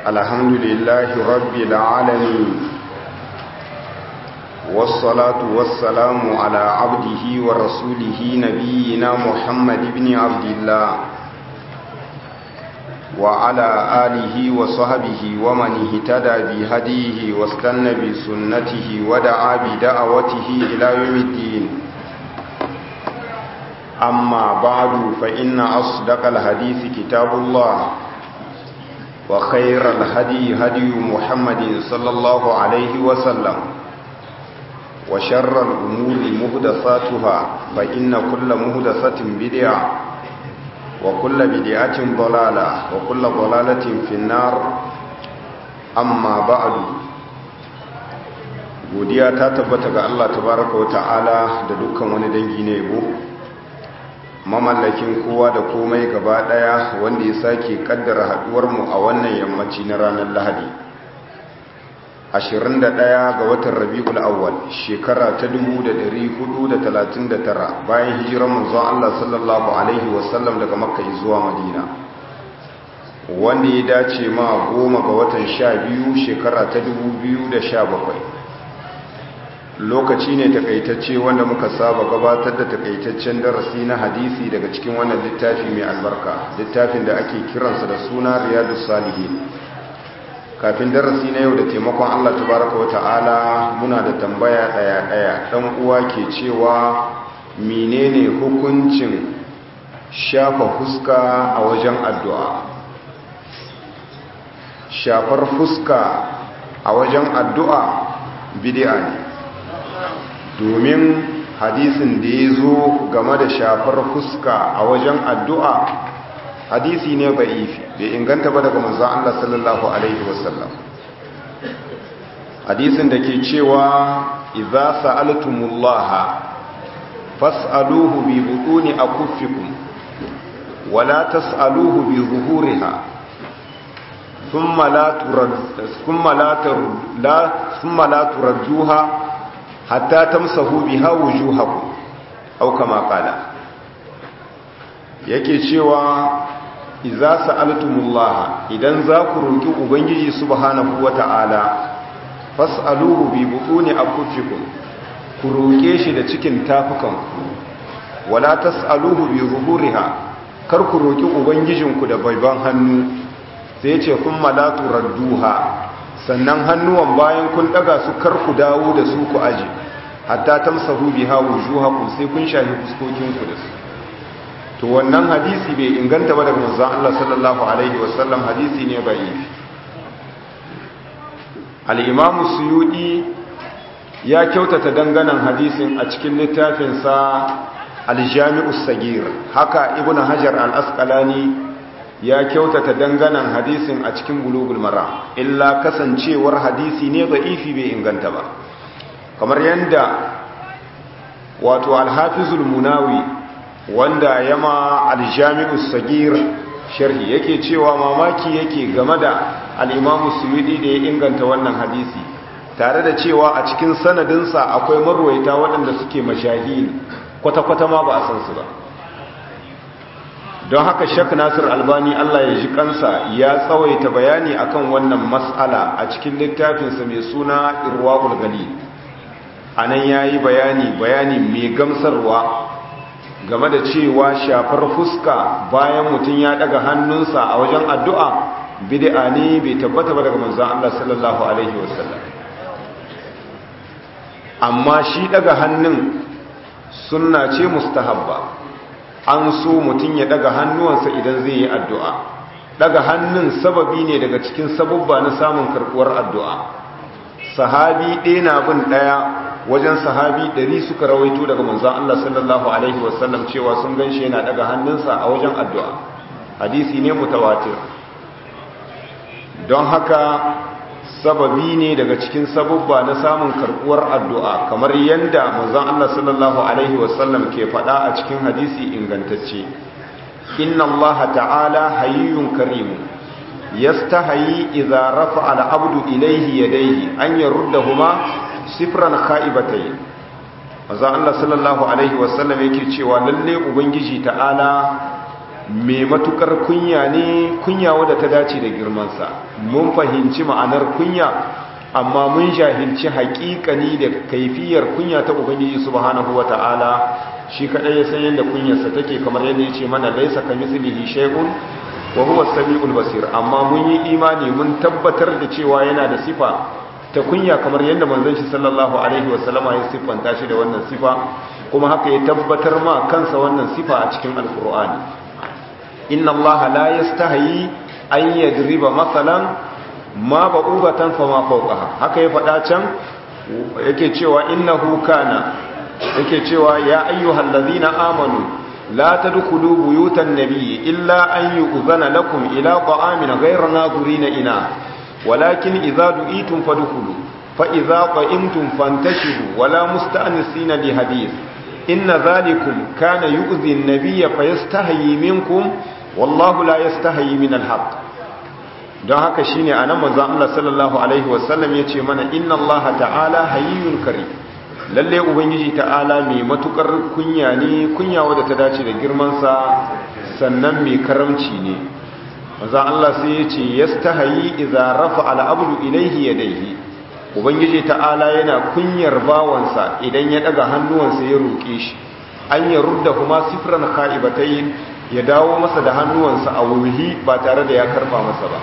الحمد لله رب العالمين والصلاة والسلام على عبده ورسوله نبينا محمد بن عبد الله وعلى آله وصحبه ومن اهتدى بهديه واستنى بسنته ودعا بدعوته إلى يوم الدين أما بعد فإن أصدق الحديث كتاب الله وخير الهدي هدي محمد صلى الله عليه وسلم وشر الأمور مهدثاتها فإن كل مهدثة بدعة وكل بدعة ضلالة وكل ضلالة في النار أما بعد godiya ta tabbata ga Allah tabaraka wa ta'ala da dukkan wani dangi ne yabo mamallakin kowa da komai gaba daya wanda ya sake kaddara haduwar mu a wannan yammaci na ranar Lahadi 21 ga watan Rabiul Awwal shekara ta 1439 bayan hijiran manzon Allah sallallahu alaihi wasallam daga Makka zuwa Madina wanda ya dace ma goma ga watan 12 shekara ta 2017 lokaci ne takaitacce wanda muka saba gabatar da takaitaccen darasi na hadisi daga cikin wannan littafi mai albarka littafin da ake kiransa da suna Riyadus Salihin kafin darasi na yau da taimakon Allah tabaraka wa ta'ala muna da tambaya daya-daya dan uwa ke cewa menene hukuncin shafa fuska a wajen addu'a shafar fuska a wajen addu'a bid'a ne domin hadisin da ya zo game da shafar fuska a wajen addu'a hadisi ne ba'ifi bai inganta ba daga manzan Allah sallallahu Alaihi wasallam hadisin da ke cewa iza sa'altumullaha fas'aluhu bi butuni akuffikum wala tas'aluhu bi zuhuriha thumma la turad thumma la la thumma la turadduha hatta tamsahu biha wujuhakum aw kama qala yake cewa iza sa'altumullah idan za ku roki ubangiji subhanahu wata'ala fas'aluhu bi butuni akufikum ku roke shi da cikin tafukanku wala tas'aluhu bi zuhuriha kar ku roki ubangijinku da baiban hannu sai ce kun malatu radduha sannan hannuwan bayan kun daga su kar ku dawo da su ku aje hatta tamsahu biha wujuhakum sai kun shahi fuskokinku da su to wannan hadisi bai inganta ba daga manzon Allah sallallahu alaihi wasallam hadisi ne bai al-imam suyudi ya kyautata danganan hadisin a cikin littafin sa al-jami'us sagir haka ibnu hajar al-asqalani ya kyautata danganan hadisin a cikin bulugul mara illa kasancewar hadisi ne da'ifi bai inganta ba kamar yanda wato al-hafizul munawi wanda yama aljami'u sagir sharhi yake cewa mamaki yake game da al-imamu suyudi da ya inganta wannan hadisi tare da cewa a cikin sanadinsa akwai marwaita waɗanda suke mashahi kwata-kwata ma ba a san su ba don haka shak nasir albani allah ya ji kansa ya tsawaita bayani akan wannan mas'ala a cikin littafinsa mai suna irwa'ul gali a nan ya yi bayani bayani mai gamsarwa game da cewa shafar fuska bayan mutum ya daga hannunsa a wajen addu'a bid'a ne bai tabbata ba daga manzon Allah sallallahu alaihi wasallam amma shi daga hannun sunna ce mustahabba an so mutum ya daga hannuwansa idan zai yi addu'a daga hannun sababi ne daga cikin sabubba na samun karbuwar addu'a sahabi ɗaya na bin ɗaya wajen sahabi ɗari suka rawaito daga manzan Allah sallallahu Alaihi wasallam cewa sun gan shi yana daga hannunsa a wajen addu'a hadisi ne mutawatir don haka sababi ne daga cikin sabubba na samun karɓuwar addu'a kamar yadda manzan Allah sallallahu Alaihi wasallam ke faɗa a cikin hadisi ingantacce inna Allah ta'ala hayyun karimu yastahayi idza rafa al-abdu ilayhi yadayhi an yaruddahuma sifran kha'ibatai maza Allah sallallahu alaihi wasallam yake cewa lalle ubangiji ta'ala mai matukar kunya ne kunya wadda ta dace da girmansa mun fahimci ma'anar kunya amma mun jahilci haƙiƙani da kaifiyar kunya ta ubangiji subhanahu wata'ala shi kadai ya san yadda kunyarsa take kamar yadda ya ce mana laisa kamithlihi shay'un wa huwa as-sami'ul basir amma mun yi imani mun tabbatar da cewa yana da sifa ta kunya kamar yadda manzon shi sallallahu alaihi wasallama ya siffanta shi da wannan sifa kuma haka ya tabbatar ma kansa wannan sifa a cikin alqur'ani inna allaha la yastahi an yadriba masalan ma ba'ubatan fa ma fawqaha haka ya faɗa can yake cewa innahu kana yake cewa ya ayyuhal ladhina amanu la tadkhulu buyutan nabiyyi illa an yu'zana lakum ila ta'amin ghayra nadhurina ina walakin idza du'itum fadkhulu fa idza qa'imtum fantashiru wala musta'nisina li hadith inna dhalikum kana yu'zi an-nabiyya fayastahyi minkum wallahu la yastahyi min al-haqq don haka shine anan manzon Allah sallallahu alaihi wasallam yace mana inna Allah ta'ala hayyun karim lalle ubangiji ta'ala mai matukar kunya ne kunya wadda ta dace da girmansa sannan mai karamci ne maza Allah sai ya ce yastahayi idza rafa al'abdu ilayhi yadayhi ubangiji ta'ala yana kunyar bawansa idan ya daga hannuwansa ya roke shi an ya rudda kuma sifran kha'ibatayn ya dawo masa da hannuwansa a wurhi ba tare da ya karba masa ba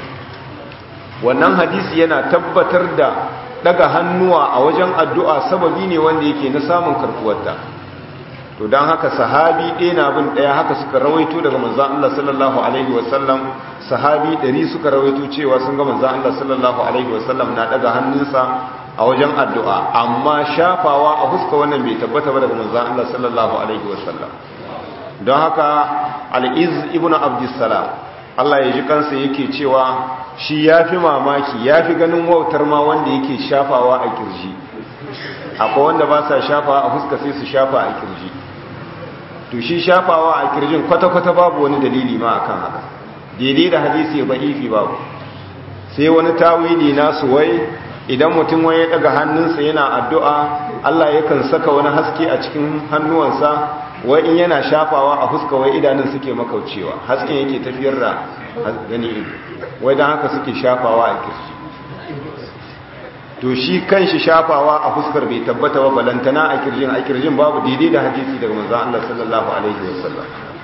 wannan hadisi yana tabbatar da daga hannuwa a wajen addu'a sababi ne wanda yake na samun karkuwarta to don haka sahabi ɗaya na bin ɗaya haka suka rawaito daga manzan Allah sallallahu Alaihi wasallam sahabi ɗari suka rawaito cewa sun ga manzan Allah sallallahu Alaihi wasallam na daga hannunsa a wajen addu'a amma shafawa a fuska wannan bai tabbata ba daga manzan Allah sallallahu Alaihi wasallam don haka al'iz ibn abdissalam Allah ya ji kansa yake cewa shi ya fi mamaki ya fi ganin wautar ma wanda yake shafawa a kirji akwai wanda ba sa shafawa a fuska sai su shafa a kirji to shi shafawa a kirjin kwata-kwata babu wani dalili ma akan haka daidai da hadisi ba ifi babu sai wani tawili nasu wai idan mutum wai ya daga hannunsa yana addu'a Allah yakan saka wani haske a cikin hannuwansa wai in yana shafawa a fuska wai idanun suke makaucewa hasken yake tafiyar da gani ido wai don haka suke shafawa a kirji to shi kan shi shafawa a fuskar bai tabbata ba balantana a kirjin a kirjin babu daidai da hadisi daga manzan Allah sallallahu alaihi wasallam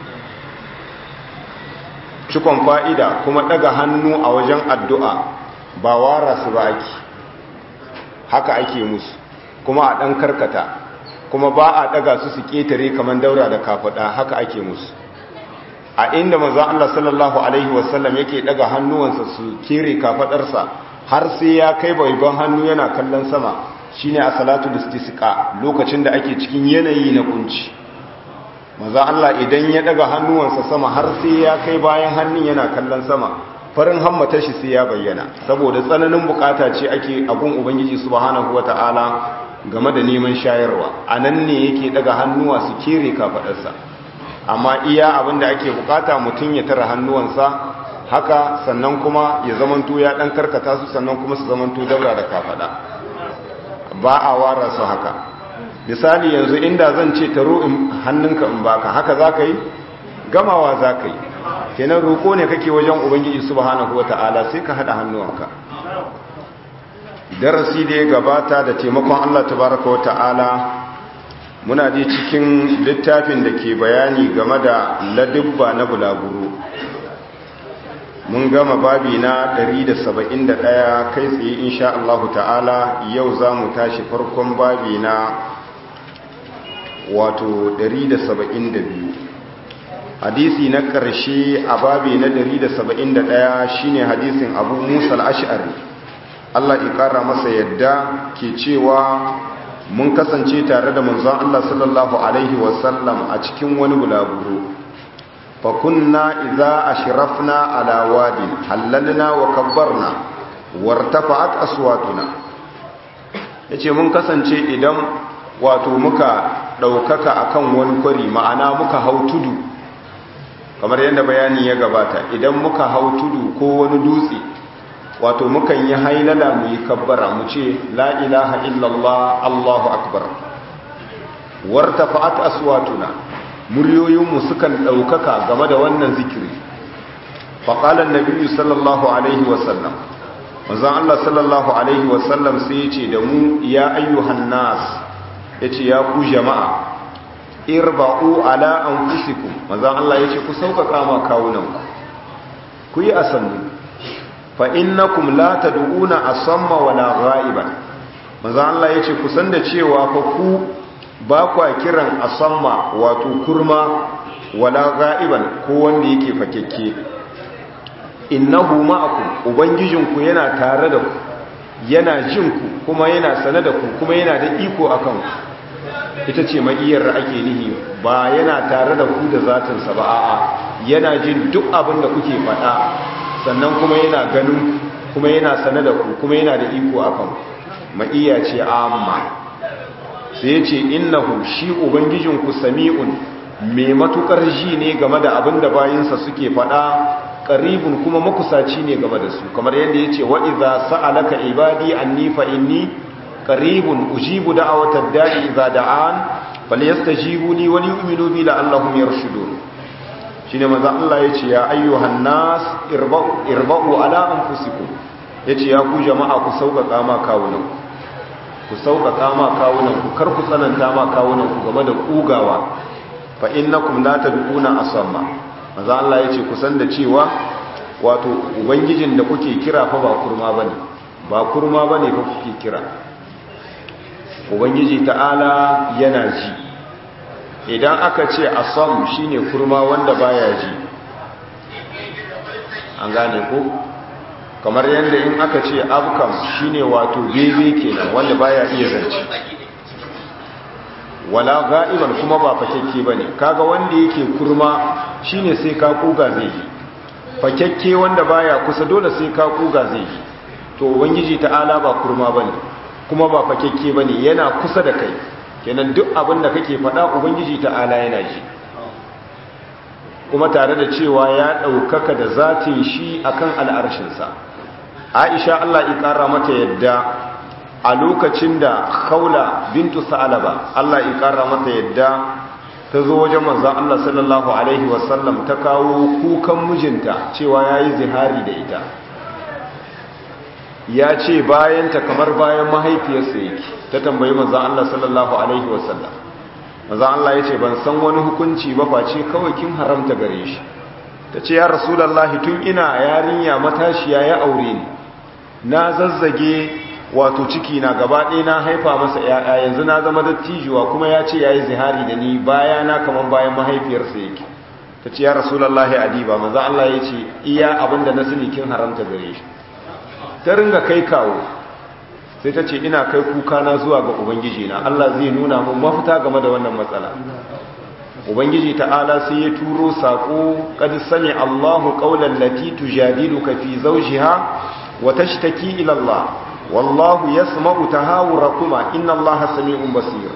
cikon fa'ida kuma daga hannu a wajen addu'a ba wara su ba ake haka ake musu kuma a ɗan karkata kuma ba a daga su su ketare kamar daura da kafada haka ake musu a inda manzo Allah sallallahu alaihi wasallam yake daga hannuwansa su kere kafadarsa har sai ya kai baiban hannu yana kallon sama shine a salatu istisqa lokacin da ake cikin yanayi na kunci manzo Allah idan ya daga hannuwansa sama har sai ya kai bayan hannun yana kallon sama farin hammatar shi sai ya bayyana saboda tsananin bukata ce ake agun ubangiji subhanahu wataala game da neman shayarwa a nan ne yake daga hannuwa su kere kafadarsa amma iya abin da ake bukata mutum ya tara hannuwansa haka sannan kuma ya zamanto ya dan karkata su sannan kuma su zamanto daura da kafada ba a wara su haka misali yanzu inda zan ce taro in hannunka in baka haka za ka yi gamawa za ka yi kenan roƙo ne kake wajen ubangiji subhanahu wata'ala sai ka haɗa hannuwanka darasi da ya gabata da taimakon Allah tabaraka wa ta'ala muna ji cikin littafin da ke bayani game da ladubba na bulaguro mun gama babi na 171 kai tsaye insha Allah ta'ala yau za mu tashi farkon babi na wato 172 hadisi na ƙarshe a babi na 171 shine hadisin abu musa al-ash'ari Allah ƙara masa yadda ke cewa mun kasance tare da manzon Allah sallallahu alaihi wasallam a cikin wani bulaguro fa kunna idza ashrafna ala wadin hallalna wa kabbarna wartafa'at aswatuna yace mun kasance idan wato muka daukaka akan wani kwari ma'ana muka hau tudu kamar yadda bayani ya gabata idan muka hau tudu ko wani dutse wato mukan yi hailala mu yi kabbara mu ce la ilaha illallah allahu akbar wartafa'at aswatuna muryoyinmu sukan ɗaukaka game da wannan zikiri faƙalar nabi sallallahu alaihi wasallam manzan Allah sallallahu alaihi wasallam sai ya ce da mu ya ayyuhan nas ya ce ya ku jama'a irba'u ala anfusikum manzan Allah ya ce ku sauƙaƙa ma kawunanku ku yi asannu fa innakum la tad'una asamma wala ghaiban manzan Allah ya ce ku san da cewa fa ku ba kwa kiran asamma wato kurma wala ghaiban ko wanda yake fakekke innahu ma'akum ubangijinku yana tare da ku yana jin ku kuma yana sane da ku kuma yana da iko akan ku ita ce ma'iyar ake nihi ba yana tare da ku da zatinsa ba a'a yana jin duk abin da kuke faɗa sannan kuma yana ganin kuma yana sane da ku kuma yana da iko akan ku ma'iya ce amma sai ya ce innahu shi ubangijinku sami'un mai matukar ji ne game da abin da bayinsa suke faɗa qaribun kuma makusaci ne game da su kamar yadda yace wa idza sa'alaka ibadi anni fa inni qaribun ujibu da'watad da'i idza da'an falyastajibu li wa liyu'minu bi la'allahum yarshudun shine manzo Allah yace ya ayyuhan nas irba'u irba'u ala anfusikum yace ya ku jama'a ku sauƙaƙa ma kawunan ku sauƙaƙa ma kawunan ku kar ku tsananta ma kawunan ku game da kugawa fa innakum la tad'una asamma maza Allah ya ce kusan da cewa wato ubangijin da kuke kira fa ba kurma ba ne ba kurma ba ne fa kuke kira ubangiji ta'ala yana ji idan aka ce asam shine kurma wanda baya ji an gane ko kamar yadda in aka ce abkam shine wato bebe kenan wanda baya iya zance wala ga'iban kuma ba fakekke bane kaga wanda yake kurma shine sai ka kuga zai yi fakekke wanda baya kusa dole sai ka kuga zai yi to ubangiji ta'ala ba kurma bane kuma ba fakekke bane yana kusa da kai kenan duk abin da kake faɗa ubangiji ta'ala yana ji kuma tare da cewa ya ɗaukaka da zatin shi akan al'arshinsa aisha Allah ya ƙara mata yadda a lokacin da khawla bintu sa'alaba Allah ya ƙara mata yadda ta zo wajen manzan Allah sallallahu Alaihi wasallam ta kawo kukan mijinta cewa ya yi zihari da ita ya ce bayanta kamar bayan mahaifiyarsa yake ta tambayi manzan Allah sallallahu Alaihi wasallam manzan Allah ya ce ban san wani hukunci ba face kawai kin haramta gare shi ta ce ya rasulallahi tun ina yarinya matashiya ya aure ni na zazzage wato ciki na gaba ɗaya na haifa masa ‘ya'ya yanzu na zama dattijuwa kuma ya ce ya yi zihari da ni baya na kamar bayan mahaifiyarsa yake ta ce ya rasulallahi adiba maza Allah ya ce iya abinda na sani kin haramta gare shi ta ringa kai kawo sai ta ce ina kai kuka na zuwa ga ubangiji na Allah zai nuna mun mafita game da wannan matsala ubangiji ta'ala sai ya turo sako qad sami Allahu qawlan lati tujadiluka fi zawjiha wa tashtaki ila Allah wallahu yasma'u tahawurakuma inna allaha sami'un basir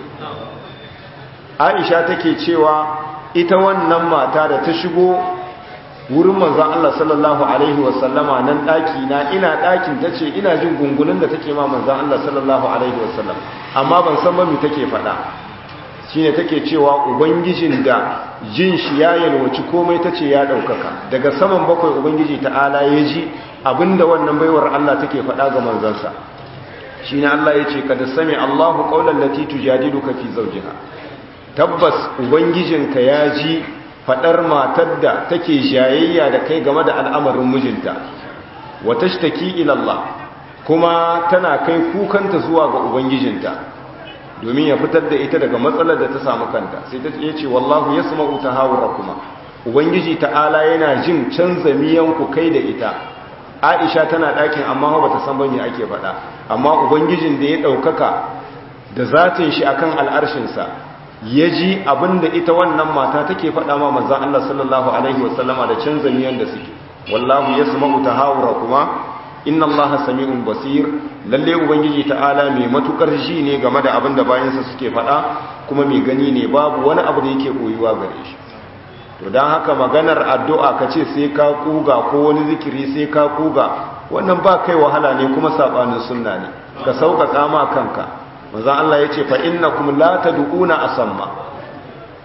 Aisha take cewa ita wannan mata da ta shigo wurin manzon Allah sallallahu alaihi wasallama nan daki na ina dakin tace ina jin gungunin da take ma manzon Allah sallallahu alaihi wasallam amma ban san ba me take faɗa shine take cewa ubangijin da jin shi ya yalwaci komai tace ya daukaka daga saman bakwai ubangiji ta'ala ya ji abinda wannan baiwar Allah take faɗa ga manzansa shine Allah yace kada sami Allahu qaulan lati tujadiluka fi zawjiha tabbas ubangijinka ya ji faɗar matar da take jayayya da kai game da al'amarin mijinta wa tashtaki ila Allah kuma tana kai kukanta zuwa ga ubangijinta domin ya fitar da ita daga matsalar da ta samu kanta sai ta ce wallahu yasma'u tahawurakuma ubangiji ta'ala yana jin canza miyanku kai da ita aisha tana ɗakin amma ba ta san bane ake faɗa amma ubangijin da ya ɗaukaka da zatin shi akan al'arshinsa ya ji abinda ita wannan mata take faɗa ma manzan Allah sallallahu alaihi wasallama da canza miyan da suke wallahu yasma'u tahawura kuma inna allaha sami'un basir lalle ubangiji ta'ala mai matukar ji ne game da abinda bayansa suke faɗa kuma mai gani ne babu wani abu da yake koyuwa gare shi to don haka maganar addu'a ka ce sai ka kuga ko wani zikiri sai ka kuga wannan ba kai wahala ne kuma saɓanin sunna ne ka sauƙaƙa ma kanka manzan Allah ya ce fa inna kuma la ta du'una a samma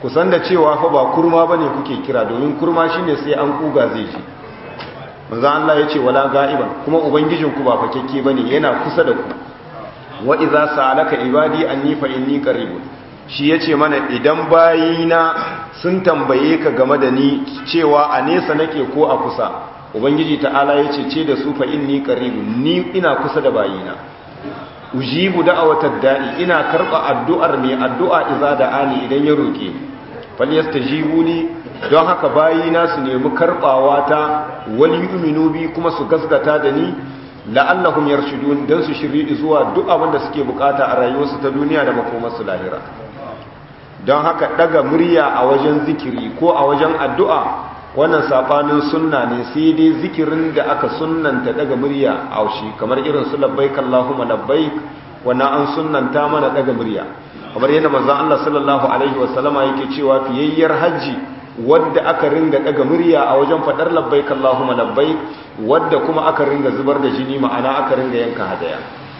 kusan da cewa fa ba kurma bane kuke kira domin kurma shine sai an kuga zai ji manzo Allah yace wala ga'iban kuma ubangijinku ba fakekke bane yana kusa da ku wa idza sa'alaka ibadi anni fa inni qaribun shi yace mana idan bayina sun tambaye ka game da ni cewa a nesa nake ko a kusa ubangiji ta'ala yace ce da su fa inni qaribun ni ina kusa da bayina ujibu da'awatad da'i ina karba addu'ar mai addu'a idza da'ani idan ya roke falyastajibu li don haka bayina su nemi karbawa ta wal yu'minu bi kuma su gaskata da ni la'allahum yarshudun dan su shiri zuwa duk abin da suke bukata a rayuwarsu ta duniya da makomarsu lahira don haka daga murya a wajen zikiri ko a wajen addu'a wannan sabanin sunna ne sai dai zikirin da aka sunnanta daga murya a shi kamar irin su labbaik Allahumma labbaik wannan an sunnanta mana daga murya kamar yadda manzon Allah sallallahu alaihi wasallama yake cewa fiyayyar haji wadda aka ringa daga murya a wajen fadar labbaik Allahumma labbaik wadda kuma aka ringa zubar da jini ma'ana aka ringa yanka hadaya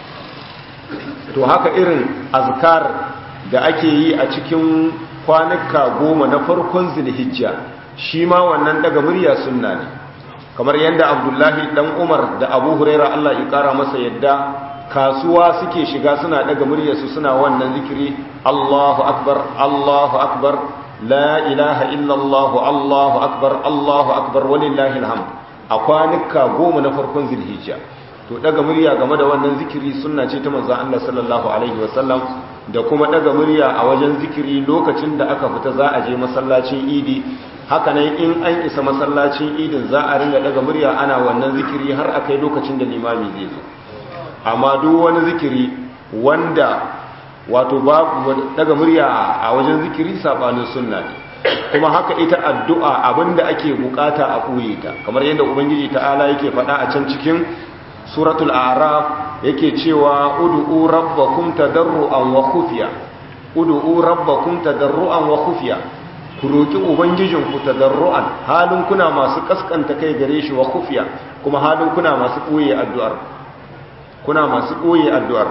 to haka irin azkar da ake yi a cikin kwanuka goma na farkon zulhijja shi ma wannan daga murya sunna ne kamar yadda abdullahi dan umar da abu huraira allah ya kara masa yadda kasuwa suke shiga suna daga muryarsu suna wannan zikiri allahu akbar allahu akbar la ilaha illallah allahu akbar allahu akbar walillahi alhamd a kwanuka goma na farkon zulhijja to daga murya game da wannan zikiri sunna ce ta manzon Allah sallallahu alaihi wasallam da kuma daga murya a wajen zikiri lokacin da aka fita za a je masallacin idi haka nan in an isa masallacin idin za a ringa daga murya ana wannan zikiri har akai lokacin da limami zai zo amma duk wani zikiri wanda wato babu daga murya a wajen zikiri sabanin sunna ne kuma haka ita addu'a abinda ake bukata a koye ta kamar yadda ubangiji ta'ala yake faɗa a can cikin suratul araf yake cewa ud'u rabbakum tadarruan wa khufiya ud'u rabbakum tadarruan wa khufiya ku roki ubangijinku tadarruan halin kuna masu kaskanta kai gare shi wa khufiya kuma halin kuna masu koye addu'ar kuna masu koye addu'ar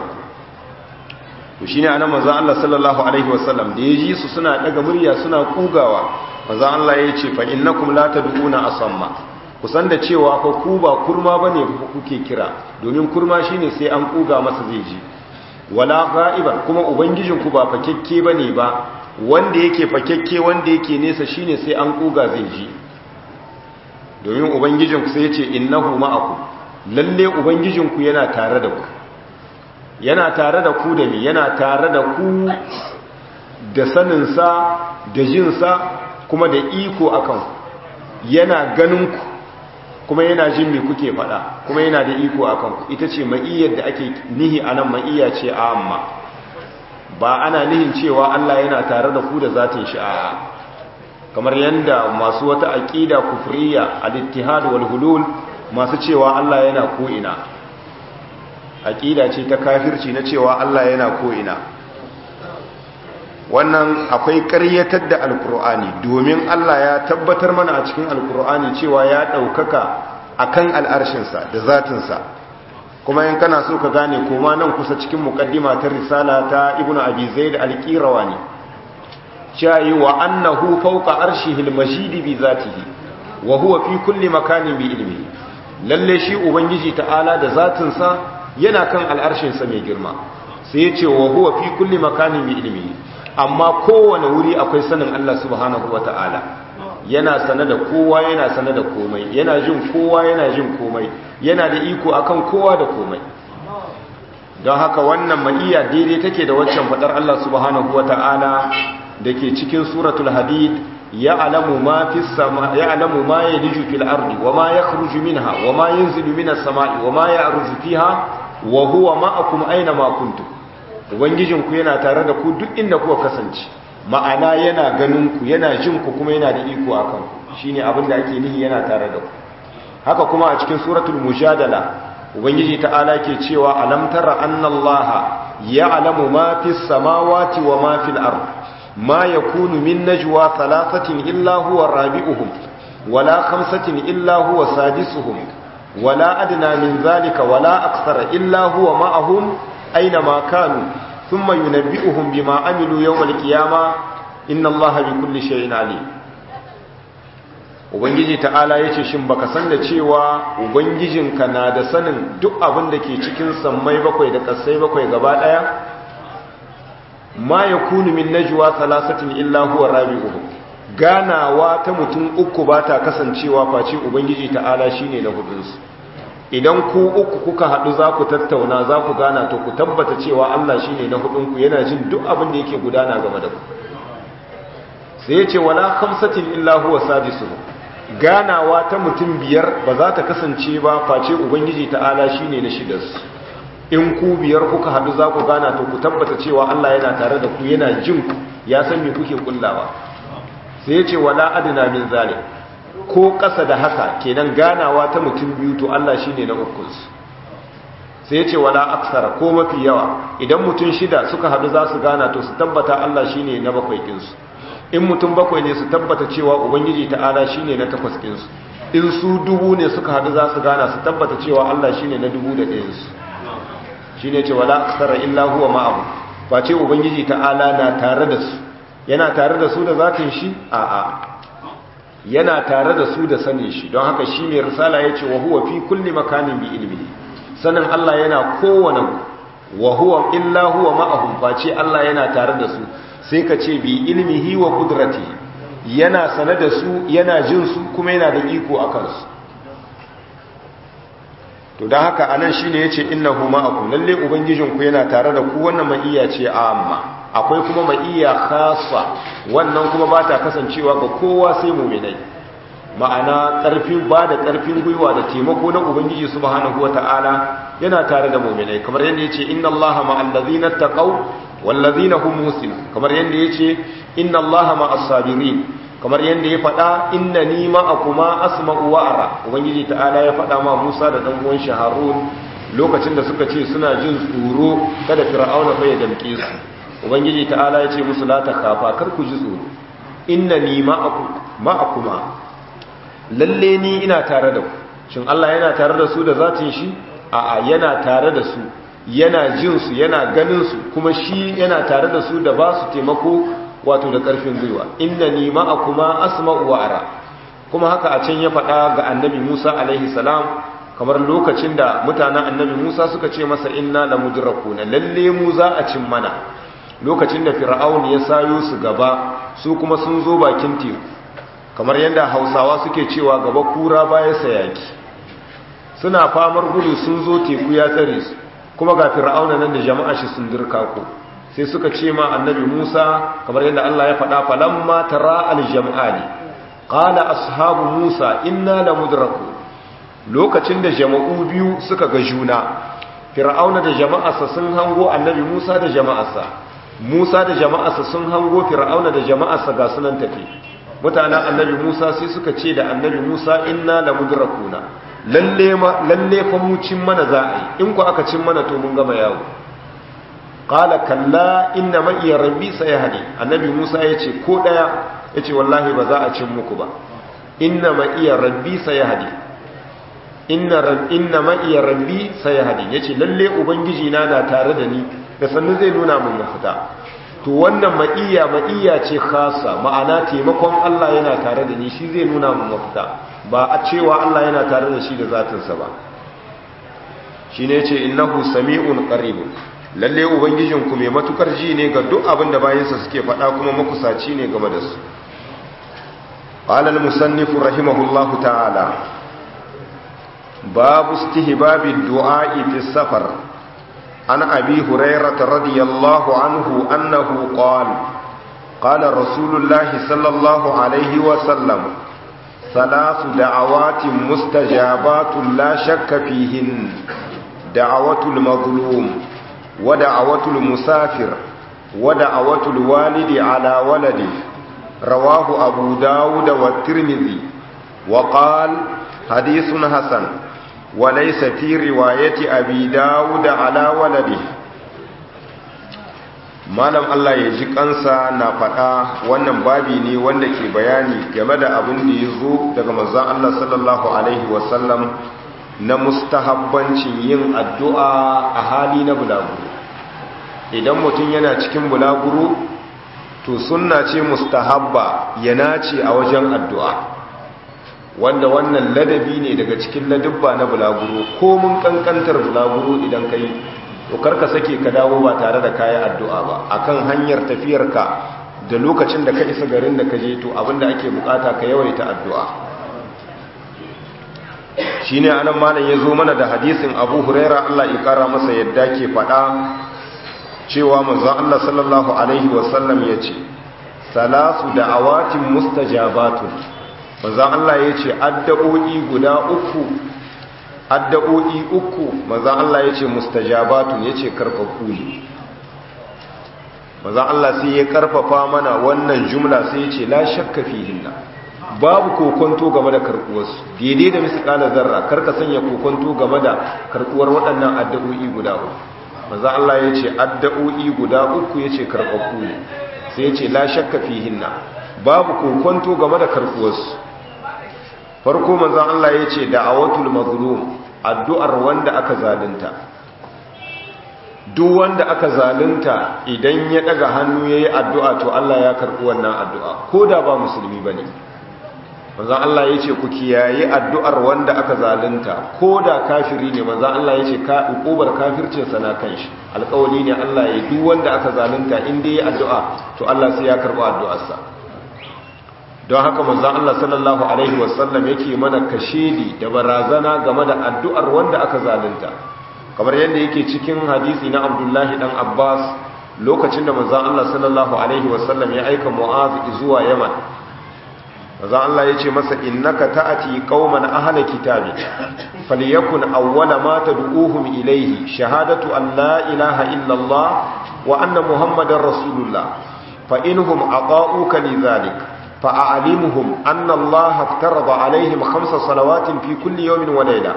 to shine anan manzo Allah sallallahu alaihi wasallam da yaji su suna daga murya suna kugawa manzo Allah ya ce fa innakum la tad'una asamma kusan da cewa fa ku ba kurma bane kuke kira domin kurma shine sai an kuga masa zai ji wala ghaiban kuma ubangijin ku ba fakekke bane ba wanda yake fakekke wanda yake nesa shine sai an kuga zai ji domin ubangijin ku sai ya ce innahu ma'akum lalle ubangijin ku yana tare da ku yana tare da ku da ni yana tare da ku da saninsa da jinsa kuma da iko akan yana ganin ku kuma yana jin me kuke faɗa kuma yana da iko akan ku ita ce ma'iyyar da ake nihi anan ma'iyya ce amma ba ana nihin cewa Allah yana tare da ku da zatin shi a kamar yanda masu wata aqida kufriya al-ittihad wal hulul masu cewa Allah yana ko ina aqida ce ta kafirci na cewa Allah yana ko ina wannan akwai ƙaryatar da alkur'ani domin Allah ya tabbatar mana a cikin alkur'ani cewa ya ɗaukaka a kan al'arshinsa da zatinsa kuma yin kana so ka gane koma nan kusa cikin muƙaddima ta risala ta ibn abi zaid alƙirawa ne shayi wa annahu fawqa arshihil majidi bi zatihi wa huwa fi kulli makanin bi ilmihi lalle shi ubangiji ta'ala da zatinsa yana kan al'arshinsa mai girma sai ya ce wa huwa fi kulli makanin bi ilmihi amma kowane wuri akwai sanin Allah subhanahu wa ta'ala yana sane da kowa yana sane da komai yana jin kowa yana jin komai yana da iko akan kowa da komai don haka wannan ma'iya daidai take da waccan fadar Allah subhanahu wa ta'ala da ke cikin suratul hadid ya alamu ma fi sama ya alamu ma yaliju fil ardi wa ma yakhruju minha wa ma yanzilu minas sama'i wa ma ya'ruju fiha wa huwa ma'akum aina ma kuntum ubangijinku yana tare da ku duk inda kuka kasance ma'ana yana ganin ku yana jin ku kuma yana da iko akan ku shine abin da ake nihi yana tare da ku haka kuma a cikin suratul mujadala ubangiji ta'ala ke cewa alam tara annallaha ya'lamu ma fis samawati wa ma fil ard ma yakunu min najwa thalathatin illa huwa rabi'uhum wala khamsatin illa huwa sadisuhum wala adna min zalika wala akthara illa huwa ma'ahum أينما كانوا ثم ينبئهم بما عملوا يوم القيامة inna allaha bi kulli shay'in alim ubangiji ta'ala yace shin baka san da cewa ubangijinka na da sanin duk abin da ke cikin sammai bakwai da kasai bakwai gaba daya ma yakunu min najwa thalathatin illa huwa rabi'uhum ganawa ta mutum uku ba ta kasancewa face ubangiji ta'ala shine na hudunsu idan ku uku kuka haɗu za ku tattauna za ku gana to ku tabbata cewa Allah shine na hudunku yana jin duk abin da yake gudana game da ku sai ya ce wala khamsatin illa huwa sadisuhum ganawa ta mutum biyar ba za ta kasance ba face ubangiji ta'ala shine na shidarsu in ku biyar kuka haɗu za ku gana to ku tabbata cewa Allah yana tare da ku yana jin ku ya san me kuke kullawa sai ya ce wala adina min zalim ko ƙasa da haka kenan ganawa ta mutum biyu to Allah shine na ukunsu sai ya ce wala aksara ko mafi yawa idan mutum shida suka haɗu za su gana to su tabbata Allah shine na bakwai ɗinsu in mutum bakwai ne su tabbata cewa ubangiji ta'ala shine na takwas ɗinsu in su dubu ne suka haɗu za su gana su tabbata cewa Allah shine na dubu da ɗayansu shine ce wala aksara illa huwa ma'ahu face ubangiji ta'ala na tare da su yana tare da su da zatin shi a'a yana tare da su da sanin shi don haka shi mai risala ya ce wa huwa fi kulli makanin bi ilmi sanin Allah yana kowane wa huwa illa huwa ma'ahum face Allah yana tare da su sai ka ce bi ilmihi wa qudrati yana sane da su yana jin su kuma yana da iko a kansu to don haka anan shine yace innahu ma'akum lalle ubangijinku yana tare da ku wannan ma'iya ce amma akwai kuma ma'iya khasa wannan kuma ba ta kasancewa ga kowa sai muminai ma'ana ƙarfin ba da ƙarfin gwiwa da taimako na ubangiji subhanahu wata'ala yana tare da muminai kamar yadda yace inna allaha ma'al ladzina taqaw wal ladzina hum muhsinun kamar yadda yace inna allaha ma'as sabirin kamar yadda ya faɗa innani ma'akuma asma'u wa ara ubangiji ta'ala ya faɗa ma Musa da dan uwan shi Harun lokacin da suka ce suna jin tsoro kada fir'auna fa ya damke su ubangiji ta'ala ya ce musu la takhafa kar ku ji tsoro innani ma'akuma lalle ni ina tare da ku shin Allah yana tare da su da zatin shi a'a yana tare da su yana jin su yana ganin su kuma shi yana tare da su da ba su taimako wato da karfin gwiwa innani ma'akuma asma'u wa ara kuma haka a can ya faɗa ga annabi Musa alaihi salam kamar lokacin da mutanen annabi Musa suka ce masa inna lamudrakuna lalle mu za a cin mana lokacin da fir'aun ya sayo su gaba su kuma sun zo bakin teku kamar yadda hausawa suke cewa gaba kura baya sayaki suna famar gudu sun zo teku ya tsare su kuma ga fir'auna nan da jama'a shi sun dirka ko sai suka ce ma annabi Musa kamar yadda Allah ya faɗa falamma tara al-jam'ani qala ashabu Musa inna lamudraku lokacin da jama'u biyu suka ga juna fir'auna da jama'arsa sun hango annabi Musa da jama'arsa Musa da jama'arsa sun hango Fir'auna da jama'arsa ga sunan tafi mutanen annabi Musa sai suka ce da annabi Musa inna lamudrakuna lalle ma lalle fa mu cin mana za a yi in ku aka cin mana to mun gama yawo qala kalla inna ma iya rabbi sayahdi annabi Musa yace ko daya yace wallahi ba za a cin muku ba inna ma iya rabbi sayahdi inna rab inna ma iya rabbi sayahdi yace lalle ubangiji na na tare da ni da sannu zai nuna mun mafita to wannan ma'iya ma'iya ce khasa ma'ana taimakon Allah yana tare da ni shi zai nuna mun mafita ba a cewa Allah yana tare da shi da zatinsa ba shine yace innahu sami'un qarib lalle ubangijin ku mai matukar ji ne ga duk abin da bayansa suke faɗa kuma makusaci ne game da su qala al-musannif rahimahullahu ta'ala babu istihbabi du'a fi safar عن أبي هريرة رضي الله عنه أنه قال قال رسول الله صلى الله عليه وسلم ثلاث دعوات مستجابات لا شك فيهن دعوة المظلوم ودعوة المسافر ودعوة الوالد على ولده رواه أبو داود والترمذي وقال حديث حسن وليس في رواية أبي داود على ولده malam Allah ya ji kansa na faɗa wannan babi ne wanda ke bayani game da abin da ya zo daga manzon Allah sallallahu alaihi wasallam na mustahabbancin yin addu'a a hali na bulaguro idan mutum yana cikin bulaguro to sunna ce mustahabba ya nace a wajen addu'a wanda wannan ladabi ne daga cikin ladubba na bulaguro ko mun kankantar bulaguro idan kai to karka sake ka dawo ba tare da kayan addu'a ba akan hanyar tafiyarka da lokacin da ka isa garin da ka je to abinda ake bukata ka yawaita addu'a shine anan malam ya zo mana da hadisin Abu Huraira Allah ya kara masa yadda ke faɗa cewa manzon Allah sallallahu alaihi wasallam yace salasu da'awatin mustajabatun manzon Allah yace addu'o'i guda uku addu'o'i uku manzon Allah yace mustajabatun yace karfafu ne manzon Allah sai ya karfafa mana wannan jumla sai yace la shakka fihinna babu kokonto game da karbuwarsu daidai da misalin zarra karka sanya kokonto game da karbuwar waɗannan addu'o'i guda uku maza Allah ya ce addu'o'i guda uku ya ce karɓaɓɓu ne sai ya ce la shakka fihinna babu kokonto game da karbuwarsu farko maza Allah ya ce da'awatul mazlum addu'ar wanda aka zalunta duk wanda aka zalunta idan ya daga hannu yayi addu'a to Allah ya karɓi wannan addu'a ko da ba musulmi bane manzan Allah ya ce ku kiyaye addu'ar wanda aka zalunta ko da kafiri ne manzan Allah ya ce ƙobar kafircinsa na kan shi alƙawali ne Allah ya duk wanda aka zalunta inda ya addu'a to Allah sai ya karɓi addu'arsa don haka manzan Allah sallallahu Alaihi wasallam yake mana kashedi da barazana game da addu'ar wanda aka zalunta kamar yadda yake cikin hadisi na abdullahi ɗan abbas lokacin da manzan Allah sallallahu Alaihi wasallam ya aika mu'azu zuwa yaman maza Allah ya ce masa innaka ta'ati qauman ahla kitabi falyakun awwala ma tad'uuhum ilayhi shahadatu an la ilaha illa Allah wa anna muhammadar rasulullah fa inhum aqa'uka lidhalik fa a'limhum anna Allah aftarada alaihim khamsa salawatin fi kulli yawmin wa layla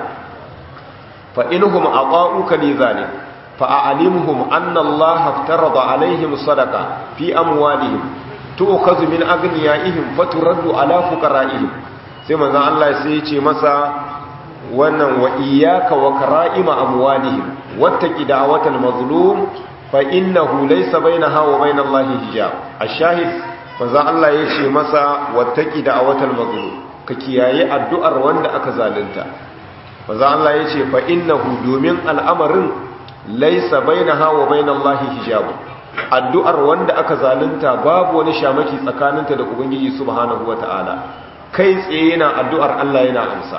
fa inhum aqa'uka lidhalik fa a'limhum anna Allah aftarada alaihim sadaqa fi amwalihim tu'khadhu min aghniyaihim faturaddu ala fuqara'ihim sai manzon Allah sai ya ce masa wannan wa iyyaka wa kara'ima amwalihim wattaqi da'watal mazlum fa innahu laysa bainaha wa bainallahi hijab ash-shahid manzon Allah ya ce masa wattaqi da'watal mazlum ka kiyaye addu'ar wanda aka zalunta manzon Allah ya ce fa innahu domin al'amarin laysa bainaha wa bainallahi hijab addu'ar wanda aka zalunta babu wani shamaki tsakaninta da Ubangiji subhanahu wata'ala kai tsaye yana addu'ar Allah yana amsa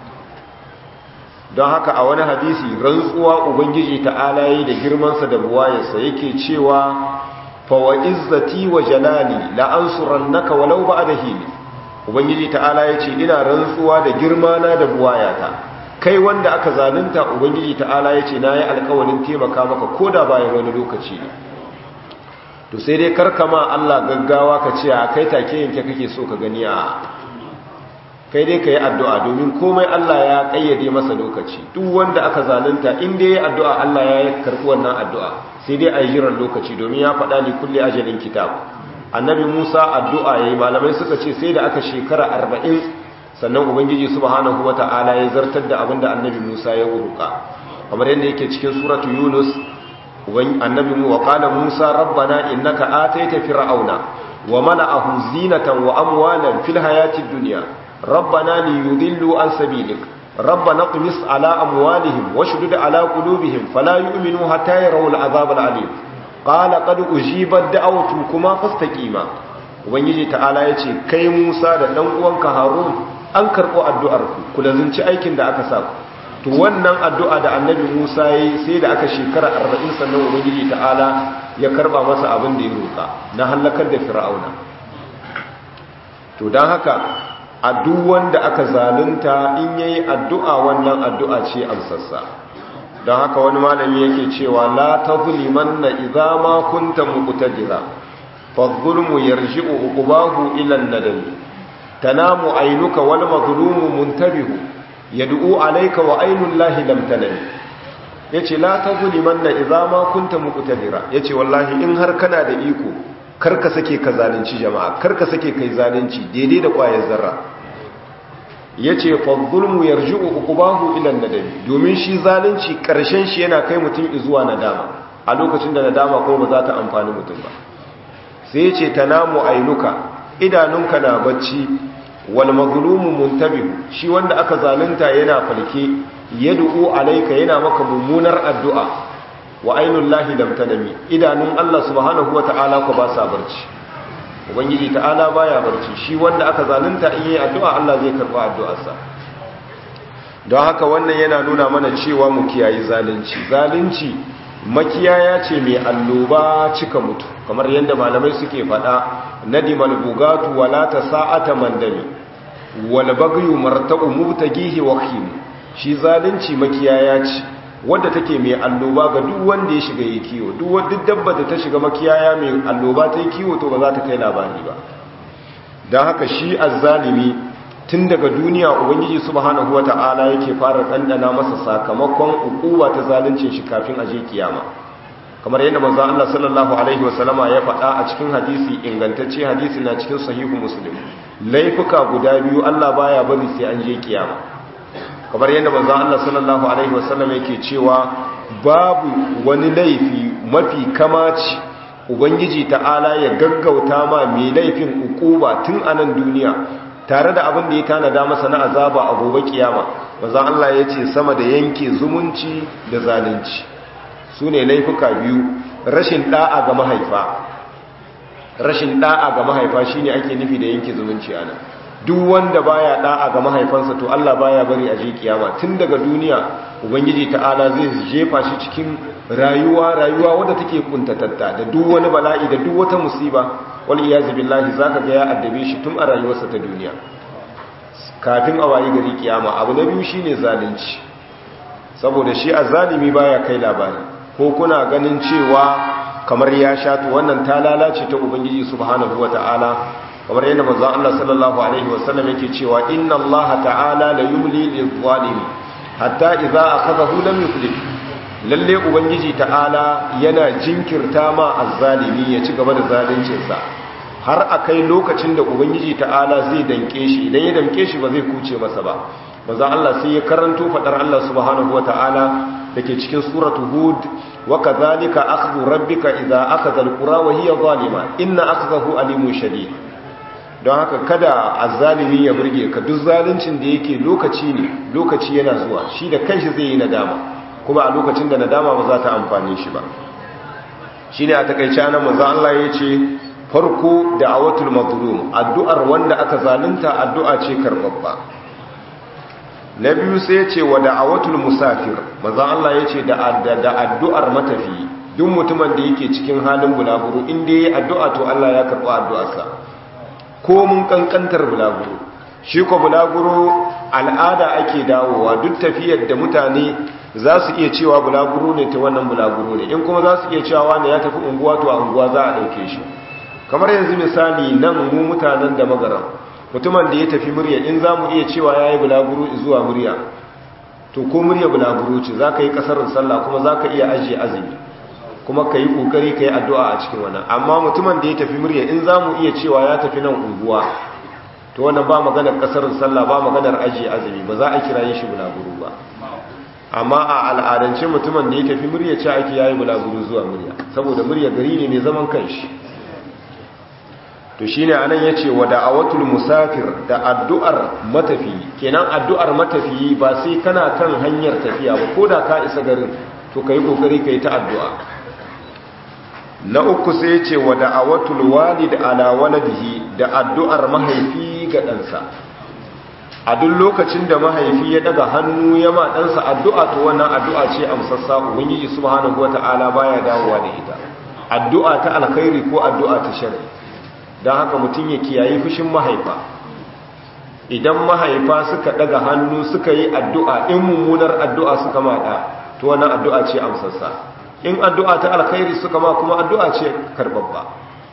don haka a wani hadisi rantsuwa Ubangiji ta'ala yi da girmansa da buwayarsa yake cewa fawa izzati wa jalali la'ansuran naka walau ba da hili Ubangiji ta'ala ya ce ina rantsuwa da girmana da buwayata kai wanda aka zalunta Ubangiji ta'ala ya ce na yi alkawarin taimaka maka ko da bayan wani lokaci ne to sai dai karkama Allah gaggawa ka ce a kai take yanke kake so ka gani a kai dai ka yi addu'a domin komai Allah ya kayyade masa lokaci duk wanda aka zalunta inda ya yi addu'a Allah ya karɓi wannan addu'a sai dai a yi jiran lokaci domin ya faɗa ni kulle ajalin kitab annabi musa addu'a ya yi malamai suka ce sai da aka shekara arba'in sannan ubangiji subhanahu wa ta'ala ya zartar da abin da annabi musa ya wuruka kamar yadda yake cikin suratu yunus annabi mu wa qala musa rabbana innaka ataita fir'auna wa mala'ahu zinatan wa amwalan fil hayatid dunya rabbana liyudillu an sabilik rabbana qmis ala amwalihim washdud ala qulubihim fala yu'minu hatta yarawu al'azab al'alim qala qad ujibat da'awtukuma fastaqima ubangiji ta'ala yace kai musa da dan uwanka harun an karbo addu'ar ku ku lazunci aikin da aka sa ku to wannan addu'a da annabi Musa yi sai da aka shekara 40 sannan ubangiji ta'ala ya karba masa abin da ya roƙa na halakar da fir'auna to don haka a duk wanda aka zalunta in yayi addu'a wannan addu'a ce amsassa don haka wani malami yake cewa la tazlimanna idza ma kunta muqtadira fa dhulmu yarji'u uqbahu ila an-nadam tanamu aynuka wal mazlumu muntabihu yad'u alayka wa aynul lahi lam tanam yace la tazlimanna idza ma kunta muqtadira yace wallahi in har kana da iko karka sake ka zalunci jama'a karka sake kai zalunci daidai da kwayar zarra yace fa zulmu yarji'u uqbahu ila nadami domin shi zalunci karshen shi yana kai mutum zuwa nadama a lokacin da nadama kuma ba za ta amfani mutum ba sai ce tanamu ainuka idanunka na bacci wal mazlumu muntabihu shi wanda aka zalunta yana falke yad'u alayka yana maka mummunar addu'a wa ainul lahi lam tanami idanun Allah subhanahu wata'ala ko ba sa barci ubangiji ta'ala baya barci shi wanda aka zalunta in yi addu'a Allah zai karba addu'arsa don haka wannan yana nuna mana cewa mu kiyayi zalunci zalunci makiyaya ce mai alloba cika mutu kamar yadda malamai suke faɗa nadimal bugatu wala ta sa'ata mandami wal bagyu marta'u mubtagihi waqim shi zalunci makiyaya ce wadda take mai alloba ga duk wanda ya shiga yi kiwo duk wadda dabba da ta shiga makiyaya mai alloba ta yi kiwo to ba za ta kai labari ba don haka shi azzalimi tun daga duniya ubangiji subhanahu wata'ala yake fara ɗanɗana masa sakamakon ukuwa ta zaluncin shi kafin aje kiyama kamar yadda manzon Allah sallallahu alaihi wasallama ya faɗa a cikin hadisi ingantacce hadisi na cikin sahihu muslim laifuka guda biyu Allah baya bari sai an je kiyama kamar yadda manzon Allah sallallahu alaihi wasallam yake cewa babu wani laifi mafi kamaci ubangiji ta'ala ya gaggauta ma mai laifin ukuba tun a nan duniya tare da abin da ya tanada masa na azaba a gobe kiyama manzon Allah ya ce sama da yanke zumunci da zalunci su ne laifuka biyu rashin da'a ga mahaifa rashin da'a ga mahaifa shine ake nufi da yanke zumunci ana duk wanda baya da'a ga mahaifansa to Allah baya bari a je kiyama tun daga duniya ubangiji ta'ala zai jefa shi cikin rayuwa rayuwa wadda take kuntatatta da duk wani bala'i da duk wata musiba wal iyazu billahi zaka ga ya addabe shi tun a rayuwarsa ta duniya kafin a wayi gari kiyama abu na biyu shine zalunci saboda shi azzalimi baya kai labari ko kuna ganin cewa kamar ya shatu wannan ta lalace ta ubangiji subhanahu wata'ala kamar yadda manzon Allah sallallahu alaihi wasallam yake cewa inna Allah ta'ala la yumli lil-zalimi hatta idza akhadhahu lam yuflih lalle ubangiji ta'ala yana jinkirta ma azzalimi ya ci gaba da zalincin sa har akai lokacin da ubangiji ta'ala zai danke shi idan ya danke shi ba zai kuce masa ba manzon Allah sai ya karanto fadar Allah subhanahu wata'ala dake cikin suratu hud wa kadhalika akhdhu rabbika idza akhadha alqura wa hiya zalima inna akhdahu alimun shadid don haka kada azzalimi ya burge ka duk zaluncin da yake lokaci ne lokaci yana zuwa shi da kanshi zai yi nadama kuma a lokacin da nadama ba za ta amfane shi ba shine a takeice anan manzo Allah ya ce farko da'awatul mazlum addu'ar wanda aka zalunta addu'a ce karbabba na biyu sai ya ce wa da'awatul musafir manzo Allah ya ce da addu'ar matafi duk mutumin da yake cikin halin bulaguro inda yayi addu'a to Allah ya karba addu'arsa ko mun kankantar bulaguro shi ko bulaguro al'ada ake dawowa duk tafiyar da mutane za su iya cewa bulaguro ne ta wannan bulaguro ne in kuma za su iya cewa wani ya tafi unguwa to a unguwa za a ɗauke shi kamar yanzu misali nan mu mutanen da magaran mutumin da ya tafi murya in za mu iya cewa ya yi bulaguro zuwa murya to ko murya bulaguro ce za ka yi ƙasarar sallah kuma za ka iya ajiye azumi kuma ka yi ƙoƙari ka yi addu'a a cikin wannan amma mutumin da ya tafi murya in za mu iya cewa ya tafi nan unguwa to wannan ba maganar ƙasar sallah ba maganar ajiye azumi ba za a kira yin shi bulaguro ba amma a al'adance mutumin da ya tafi murya ce ake yayi bulaguro zuwa murya saboda murya gari ne mai zaman kanshi to shine anan yace wa da'awatul musafir da addu'ar matafiyi kenan addu'ar matafiyi ba sai kana kan hanyar tafiya ba koda ka isa garin to kai kokari kai ta addu'a na uku sai ce wa da'awatul walid ala waladihi da addu'ar mahaifi ga ɗansa a duk lokacin da mahaifi ya daga hannu ya ma ɗansa addu'a to wannan addu'a ce amsassa ubangiji subhanahu wata'ala baya dawowa da ita addu'a ta alkhairi ko addu'a ta sharri don haka mutum ya kiyaye fushin mahaifa idan mahaifa suka daga hannu suka yi addu'a in mummunar addu'a suka maɗa to wannan addu'a ce amsassa in addu'a ta alkhairi suka ma kuma addu'a ce karbabba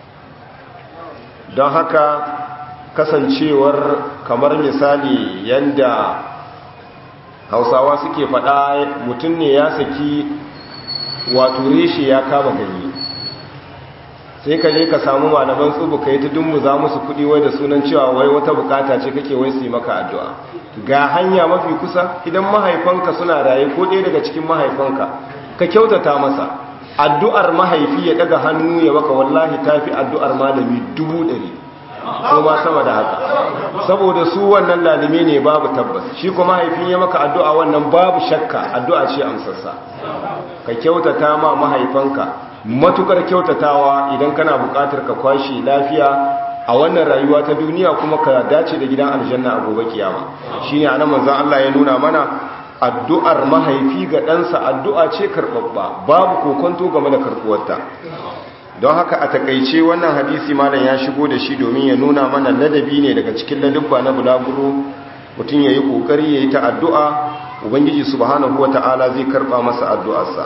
don haka kasancewar kamar misali yanda hausawa suke faɗa mutum ne ya saki wato reshe ya kama ganye sai ka je ka samu malaman tsubu ka yi ta dummu za musu kuɗi wai da sunan cewa wai wata bukata ce kake wai su yi maka addu'a ga hanya mafi kusa idan mahaifanka suna raye ko ɗaya daga cikin mahaifanka ka kyautata masa addu'ar mahaifi ya daga hannu ya maka wallahi tafi addu'ar malami dubu ɗari ko ma sama da haka saboda su wannan lalime ne babu tabbas shi kuma mahaifin ya maka addu'a wannan babu shakka addu'a ce amsarsa ka kyautata ma mahaifanka matukar kyautatawa idan kana buƙatar ka kwashe lafiya a wannan rayuwa ta duniya kuma ka dace da gidan aljanna a gobe kiyama shine anan manzon Allah ya nuna mana addu'ar mahaifi ga ɗansa addu'a ce karɓaɓɓa babu kokonto game da karɓuwarta don haka a takaice wannan hadisi malam ya shigo da shi domin ya nuna mana ladabi ne daga cikin ladabba na bulaguro mutum ya yi ƙoƙari ya yi ta addu'a ubangiji subhanahu wata'ala zai karɓa masa addu'arsa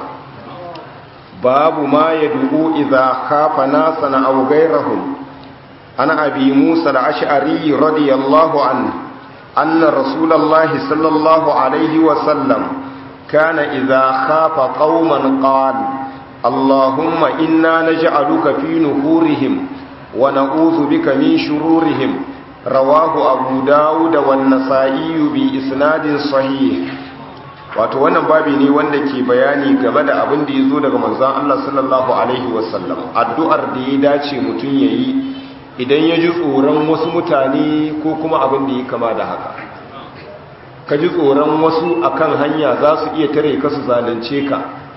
babu ma ya dubu iza kafa nasa na abu gairahun ana abi musa da ash'ari radiyallahu an anna rasulallahi sallallahu alaihi wasallam kana iza kafa qauman qala اللهم إنا نجعلك في نفورهم ونعوذ بك من شرورهم رواه أبو داود والنسائي بإسناد صحيح wato wannan babi ne wanda ke bayani game da abin da ya zo daga manzan Allah sallallahu Alaihi wasallam addu'ar da ya dace mutum ya yi idan ya ji tsoron wasu mutane ko kuma abin da ya kama da haka ka ji tsoron wasu akan hanya za su iya tare ka su zalunce ka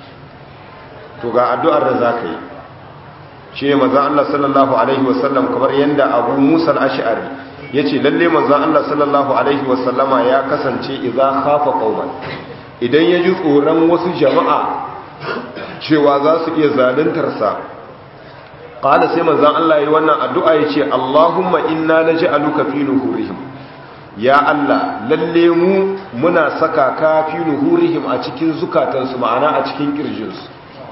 to ga addu'ar da za ka yi shi ne mazan Allah sallallahu Alaihi wasallam kamar yadda abu musa al'ash'ari ya ce lalle mazan Allah sallallahu Alaihi wasallama ya kasance iza hafa ƙaunar idan ya ji tsoron wasu jama'a cewa za su iya zaluntarsa ƙada sai mazan Allah yi wannan addu'a ya ce Allahumma inna na ji aluka fi nuhurihim ya Allah lalle mu muna saka ka fi nuhurihim a cikin zukatansu ma'ana a cikin ƙirjinsu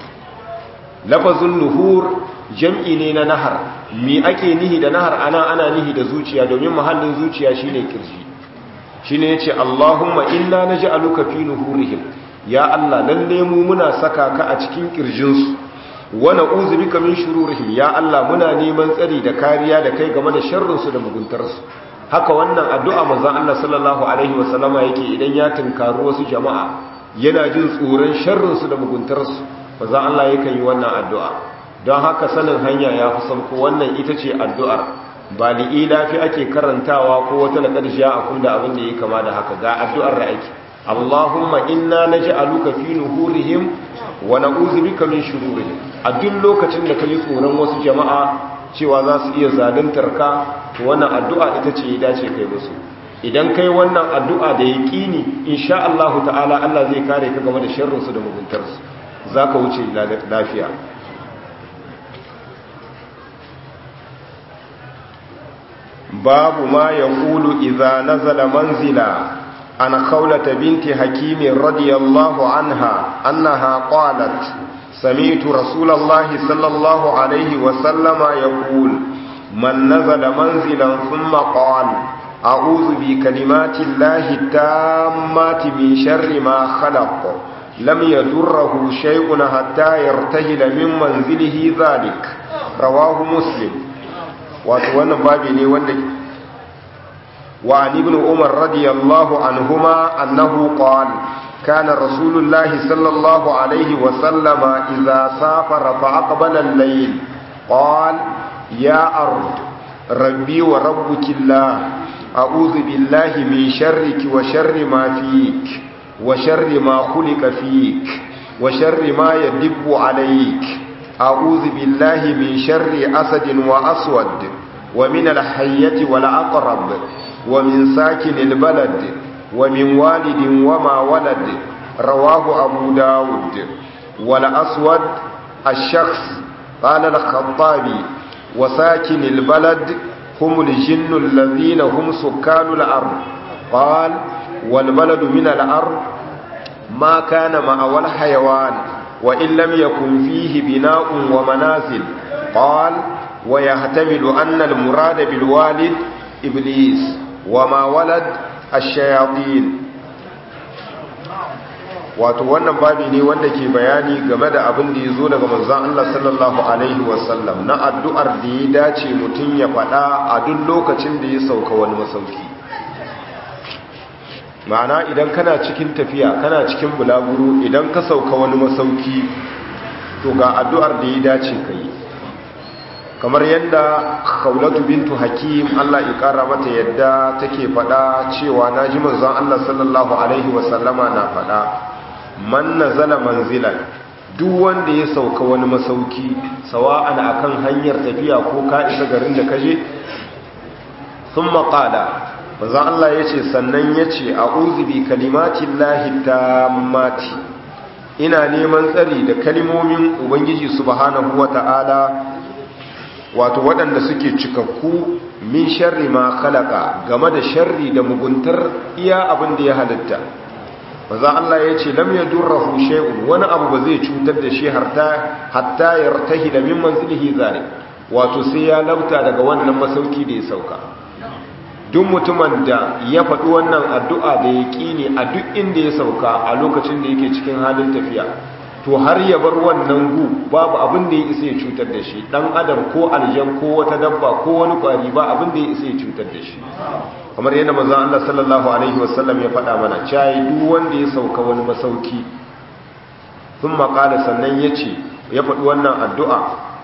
lafazin nuhur jam'i ne na nahar mi ake nihi da nahar ana ana nihi da zuciya domin mahallin zuciya shine kirji shine yace Allahumma inna naj'aluka fi nuhurihim ya Allah lalle mu muna saka ka a cikin kirjinsu wa na'udhu bika min shururihim ya Allah muna neman tsari da kariya da kai game da sharrin su da muguntarsu haka wannan addu'a manzon Allah sallallahu alaihi wasallama yake idan ya tunkaru wasu jama'a yana jin tsoron sharrin su da muguntarsu maza Allah yakan yi wannan addu'a don haka sanin hanya ya fi sauko wannan ita ce addu'ar ba li'ila fi ake karantawa ko wata laƙar sha a kunda abin da ya kama da haka ga addu'ar da ake Allahumma inna na ji aluka fi nuhurihim wa na bika min shururihim a duk lokacin da ka yi tsoron wasu jama'a cewa za su iya zaluntar ka to wannan addu'a ita ce ya dace kai musu idan kai wannan addu'a da ya ƙini insha Allah ta'ala Allah zai kare ka game da sharrinsu da muguntarsu za ka wuce lafiya babu ma ya ƙulu iza nazala manzila an khawlata binti hakimin radiyallahu anha annaha qalat sami'tu rasulallahi sallallahu alaihi wa sallama yaqul man nazala manzilan thumma qala a'udhu bi kalimati llahi tammati min sharri ma khalaq لم يضره شيء حتى يرتهل من منزله ذلك رواه مسلم وأنا بابي ني وند وعن ابن عمر رضي الله عنهما أنه قال كان رسول الله صلى الله عليه وسلم إذا سافر فأقبل الليل قال يا أرض ربي وربك الله أعوذ بالله من شرك وشر ما فيك وشر ما خلق فيك وشر ما يدب عليك أعوذ بالله من شر أسد وأسود ومن الحية والأقرب ومن ساكن البلد ومن والد وما ولد رواه أبو داود والأسود الشخص قال الخطابي وساكن البلد هم الجن الذين هم سكان الأرض قال والبلد من الأرض ما كان مأوى الحيوان وإن لم يكن فيه بناء ومنازل قال ويحتمل أن المراد بالوالد إبليس وما ولد الشياطين wato wannan babi ne wanda ke bayani game da abin da ya zo daga manzan Allah sallallahu Alaihi wasallam na addu'ar da ya dace mutum ya faɗa a duk lokacin da ya sauka wani masauki ma'ana idan kana cikin tafiya kana cikin bulaguro idan ka sauka wani masauki to ga addu'ar da ya dace ka yi kamar yadda khawlatu bintu hakim Allah ya kara mata yadda take fada cewa naji manzon Allah sallallahu alaihi wasallama na fada man nazala manzilan duk wanda ya sauka wani masauki sawa'an akan hanyar tafiya ko ka isa garin da kaje thumma qala manzon Allah yace sannan yace a'udhu bi kalimatillahi tammati ina neman tsari da kalmomin ubangiji subhanahu wata'ala wato waɗanda suke cikakku min sharri ma khalaqa game da sharri da muguntar iya abin da ya halitta maza Allah ya ce lam yadurruhu shay'un wani abu ba zai cutar da shi harta hatta yartahi da min manzilihi zari wato sai ya lauta daga wannan masauki da ya sauka duk mutumin da ya faɗi wannan addu'a da ya ƙini a duk inda ya sauka a lokacin da yake cikin halin tafiya to har ya bar wannan gu babu abin da ya isa ya cutar da shi dan adam ko aljan ko wata dabba ko wani kwari ba abin da ya isa ya cutar da shi kamar yadda manzon Allah sallallahu alaihi wasallam ya faɗa mana cai duk wanda ya sauka wani masauki thumma qala sannan yace ya faɗi wannan addu'a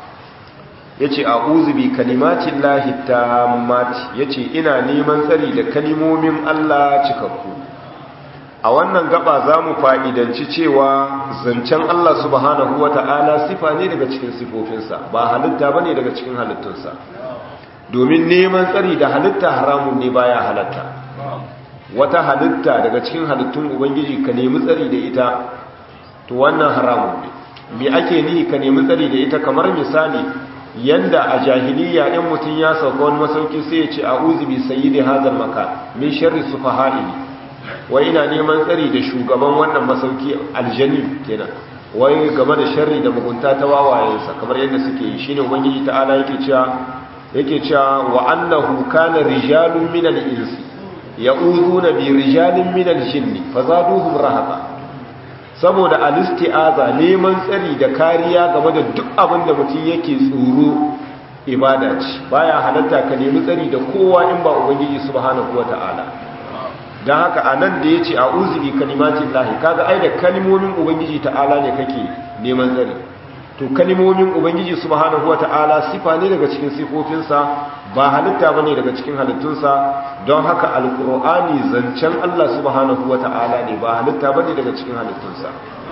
yace a'udhu bi kalimatin lahi tammati yace ina neman tsari da kalimomin Allah cikakku a wannan gaba za mu fa'idanci cewa zancen Allah subhanahu wa ta'ala sifa ne daga cikin sifofinsa ba halitta ba ne daga cikin halittunsa domin neman tsari da halitta haramun ne baya halatta wata halitta daga cikin halittun ubangiji ka nemi tsari da ita to wannan haramun ne me ake ni ka nemi tsari da ita kamar misali yanda a jahiliya in mutum ya sauka wani masauki sai ya ce a uzubi sayi da hazar maka min sharri su faha'ili wai ina neman tsari da shugaban wannan masauki aljani kenan wai game da sharri da mugunta ta wawayensa kamar yadda suke yi shine ubangiji ta'ala yake cewa yake cewa wa annahu kana rijalun minal insi ya'uduna bi rijalin minal jinni fazaduhum rahaqa saboda alisti'aza neman tsari da kariya game da duk abin da mutum yake tsoro ibada ce baya halatta ka nemi tsari da kowa in ba ubangiji subhanahu wata'ala don haka a nan da ya ce a uzubi kalimatin lahi kaga ai da kalimomin ubangiji ta'ala ne kake neman tsari to kalimomin ubangiji subhanahu wa ta'ala sifa ne daga cikin sifofinsa ba halitta ba ne daga cikin halittunsa don haka alkur'ani zancen allah subhanahu wa ta'ala ne ba halitta ba ne daga cikin halittunsa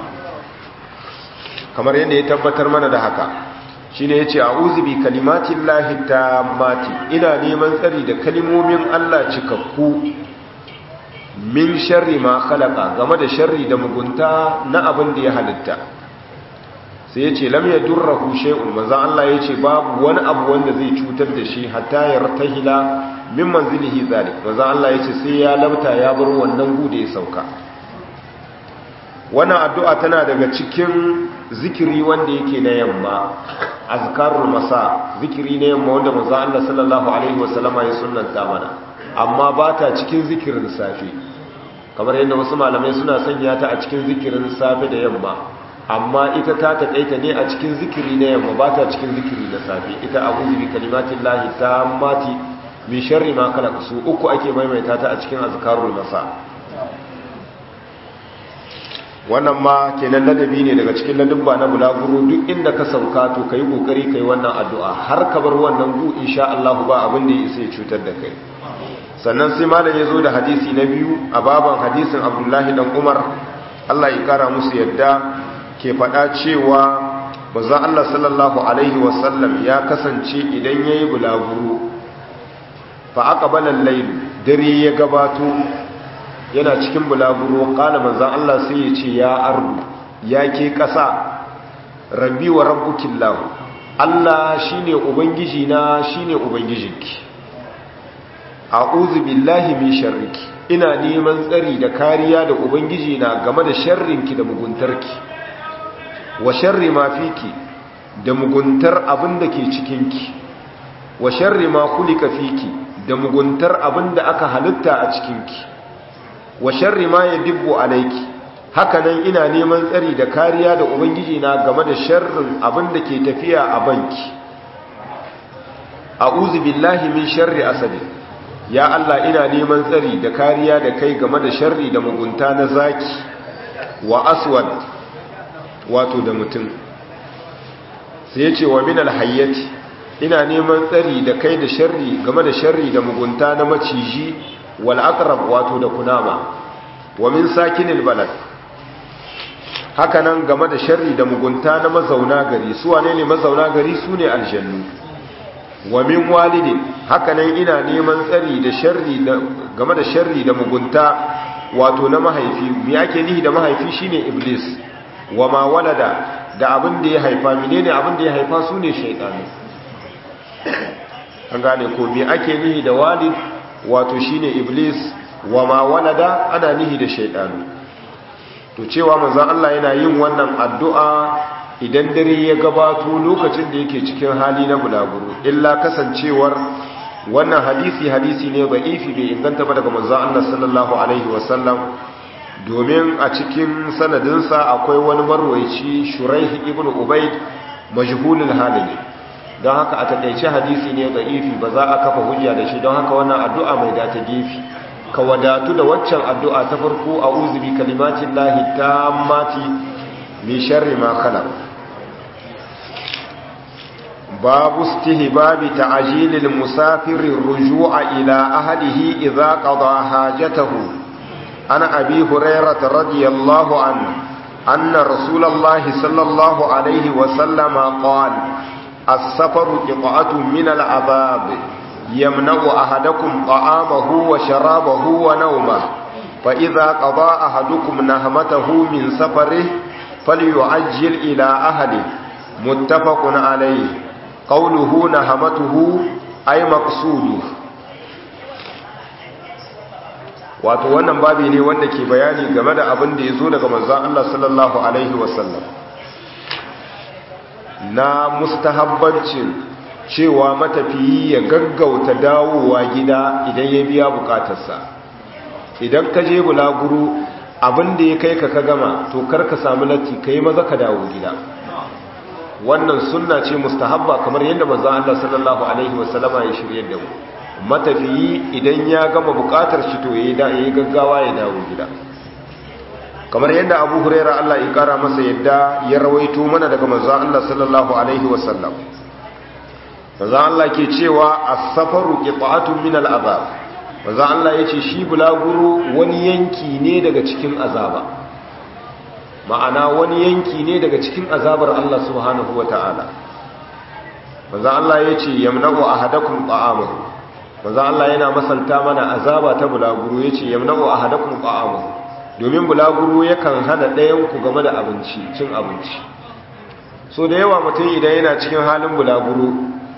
kamar yadda ya tabbatar mana da haka shi ne ya ce a uzubi kalimatin lahi ta mati ina neman tsari da kalimomin allah cikakku min sharri ma khalaqa game da sharri da mugunta na abin da ya halitta sai yace lam yadurruhu shay'un manzo Allah yace babu wani abu wanda zai cutar da shi hatta yartahila min manzilihi zalik manzo Allah yace sai ya labta ya bar wannan gude ya sauka wannan addu'a tana daga cikin zikiri wanda yake na yamma azkarul masa zikiri na yamma wanda manzo Allah sallallahu alaihi wasallama ya sunnanta mana amma ba ta cikin zikirin safe kamar yadda wasu malamai suna sanya ta a cikin zikirin safe da yamma amma ita ta taƙaita ne a cikin zikiri na yamma ba ta cikin zikiri na safe ita abu zubi kalimatin lahi ta mati min sharri ma kala su uku ake maimaita ta a cikin azkarul masa wannan ma kenan ladabi ne daga cikin ladabba na bulaguro duk inda ka sauka to kai kokari kai wannan addu'a har ka bar wannan gu insha Allah ba abin da ya isa ya cutar da kai sannan sai malam ya zo da hadisi na biyu a baban hadisin abdullahi dan umar allah ya kara musu yadda ke faɗa cewa baza allah sallallahu alaihi wasallam ya kasance idan ya yi bulaguro fa aka balan lailu dare ya gabato yana cikin bulaguro ƙala manzan allah sai ya ce ya ardu ya ke ƙasa rabbi wa rabbukin lahu allah shine ubangiji na shine ubangijinki a'udhu billahi min sharriki ina neman tsari da kariya da ubangiji na game da sharrinki da muguntarki wa sharri ma fiki da muguntar abin da ke cikinki wa sharri ma kulika fiki da muguntar abin da aka halitta a cikinki wa sharri ma yadibbu alayki hakanan ina neman tsari da kariya da ubangiji na game da sharrin abin da ke tafiya a banki a'udhu billahi min sharri asadi ya Allah ina neman tsari da kariya da kai game da sharri da mugunta na zaki wa aswad wato da mutum sai ya ce wa min alhayyati ina neman tsari da kai da sharri game da sharri da mugunta na maciji wal aqrab wato da kunama wa min sakinil balad hakanan game da sharri da mugunta na mazauna gari su wane ne mazauna gari su ne aljannu wa min walidin hakanan ina neman tsari da sharri game da sharri da mugunta wato na mahaifi me ake nihi da mahaifi shine iblis wa ma walada da abin da ya haifa menene abin da ya haifa su ne shaydanu an gane ko me ake nihi da walid wato shine iblis wa ma walada ana nihi da shaydanu to cewa manzon Allah yana yin wannan addu'a idan dare ya gabato lokacin da yake cikin hali na bulaguro illa kasancewar wannan hadisi hadisi ne ba'ifi bai inganta ba daga manzon Allah sallallahu alaihi wasallam domin a cikin sanadinsa akwai wani marwaici shuraih ibn ubayd majhulul hali don haka a takeice hadisi ne ba'ifi ba za a kafa hujja da shi don haka wannan addu'a mai data gefi ka wadatu da waccan addu'a ta farko a'udhu bi kalimatillahi tammati min sharri ma khalaq باب استهباب تعجيل المسافر الرجوع إلى أهله إذا قضى حاجته عن أبي هريرة رضي الله عنه أن رسول الله صلى الله عليه وسلم قال السفر قطعة من العذاب يمنع أحدكم طعامه وشرابه ونومه فإذا قضى أحدكم نهمته من سفره فليعجل إلى أهله متفق عليه قوله نهمته أي مقصوده wato wannan babi ne wanda ke bayani game da abin da ya zo daga manzan Allah sallallahu Alaihi wasallam na mustahabbancin cewa matafiyi ya gaggauta dawowa gida idan ya biya bukatarsa idan ka je bulaguro abin da ya kai ka ka gama to kar ka samu latti ka yi maza ka dawo gida wannan sunna ce mustahabba kamar yadda manzon Allah sallallahu alaihi wasallama ya shirye da mu matafiyi idan ya gama bukatar shi to yayi da yayi gaggawa ya dawo gida kamar yadda Abu Hurairah Allah ya kara masa yadda ya rawaito mana daga manzon Allah sallallahu alaihi wasallam manzon Allah ke cewa as-safaru qita'atun min al-azab manzon Allah yace shi bulaguro wani yanki ne daga cikin azaba ma'ana wani yanki ne daga cikin azabar Allah subhanahu wa ta'ala maza Allah ya ce yamna'u ahadakum ta'amahu maza Allah yana masalta mana azaba ta bulaguro ya ce yamna'u ahadakum ta'amahu domin bulaguro yakan hana ɗayan ku game da abinci cin abinci so da yawa mutum idan yana cikin halin bulaguro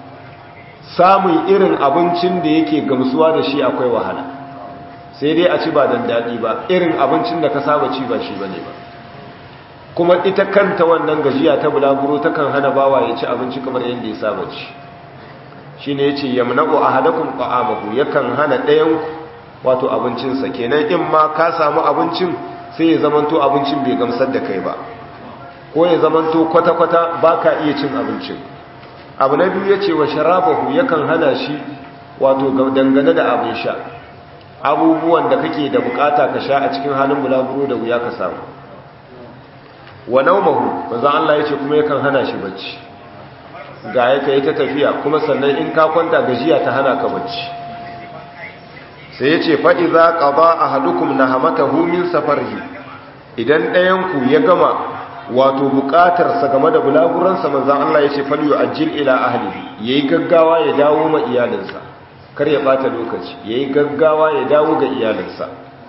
samun irin abincin da yake gamsuwa da shi akwai wahala sai dai a ci ba dan daɗi ba irin abincin da ka saba ci ba shi bane ba kuma ita kanta wannan gajiya ta bulaguro takan hana bawa ya ci abinci kamar yadda ya saba ci shi ne ya ce yamna'u ahadakum ta'amahu yakan hana ɗayan wato abincinsa kenan in ma ka samu abincin sai ya zamanto abincin bai gamsar da kai ba ko ya zamanto kwata-kwata ba ka iya cin abincin abu na biyu ya ce wa sharabahu yakan hana shi wato dangane da abin sha abubuwan da kake da bukata ka sha a cikin halin bulaguro da wuya ka samu wa naumahu manzo Allah yace kuma yakan hana shi bacci ga yake yi ta tafiya kuma sannan in ka kwanta gajiya ta hana ka bacci sai yace fa idza qada ahadukum nahamatahu min safarihi idan ɗayan ku ya gama wato buƙatar sa game da bulaguran sa manzo Allah yace fal yu'ajjil ila ahlihi yayi gaggawa ya dawo ma iyalinsa kar ya bata lokaci yayi gaggawa ya dawo ga iyalinsa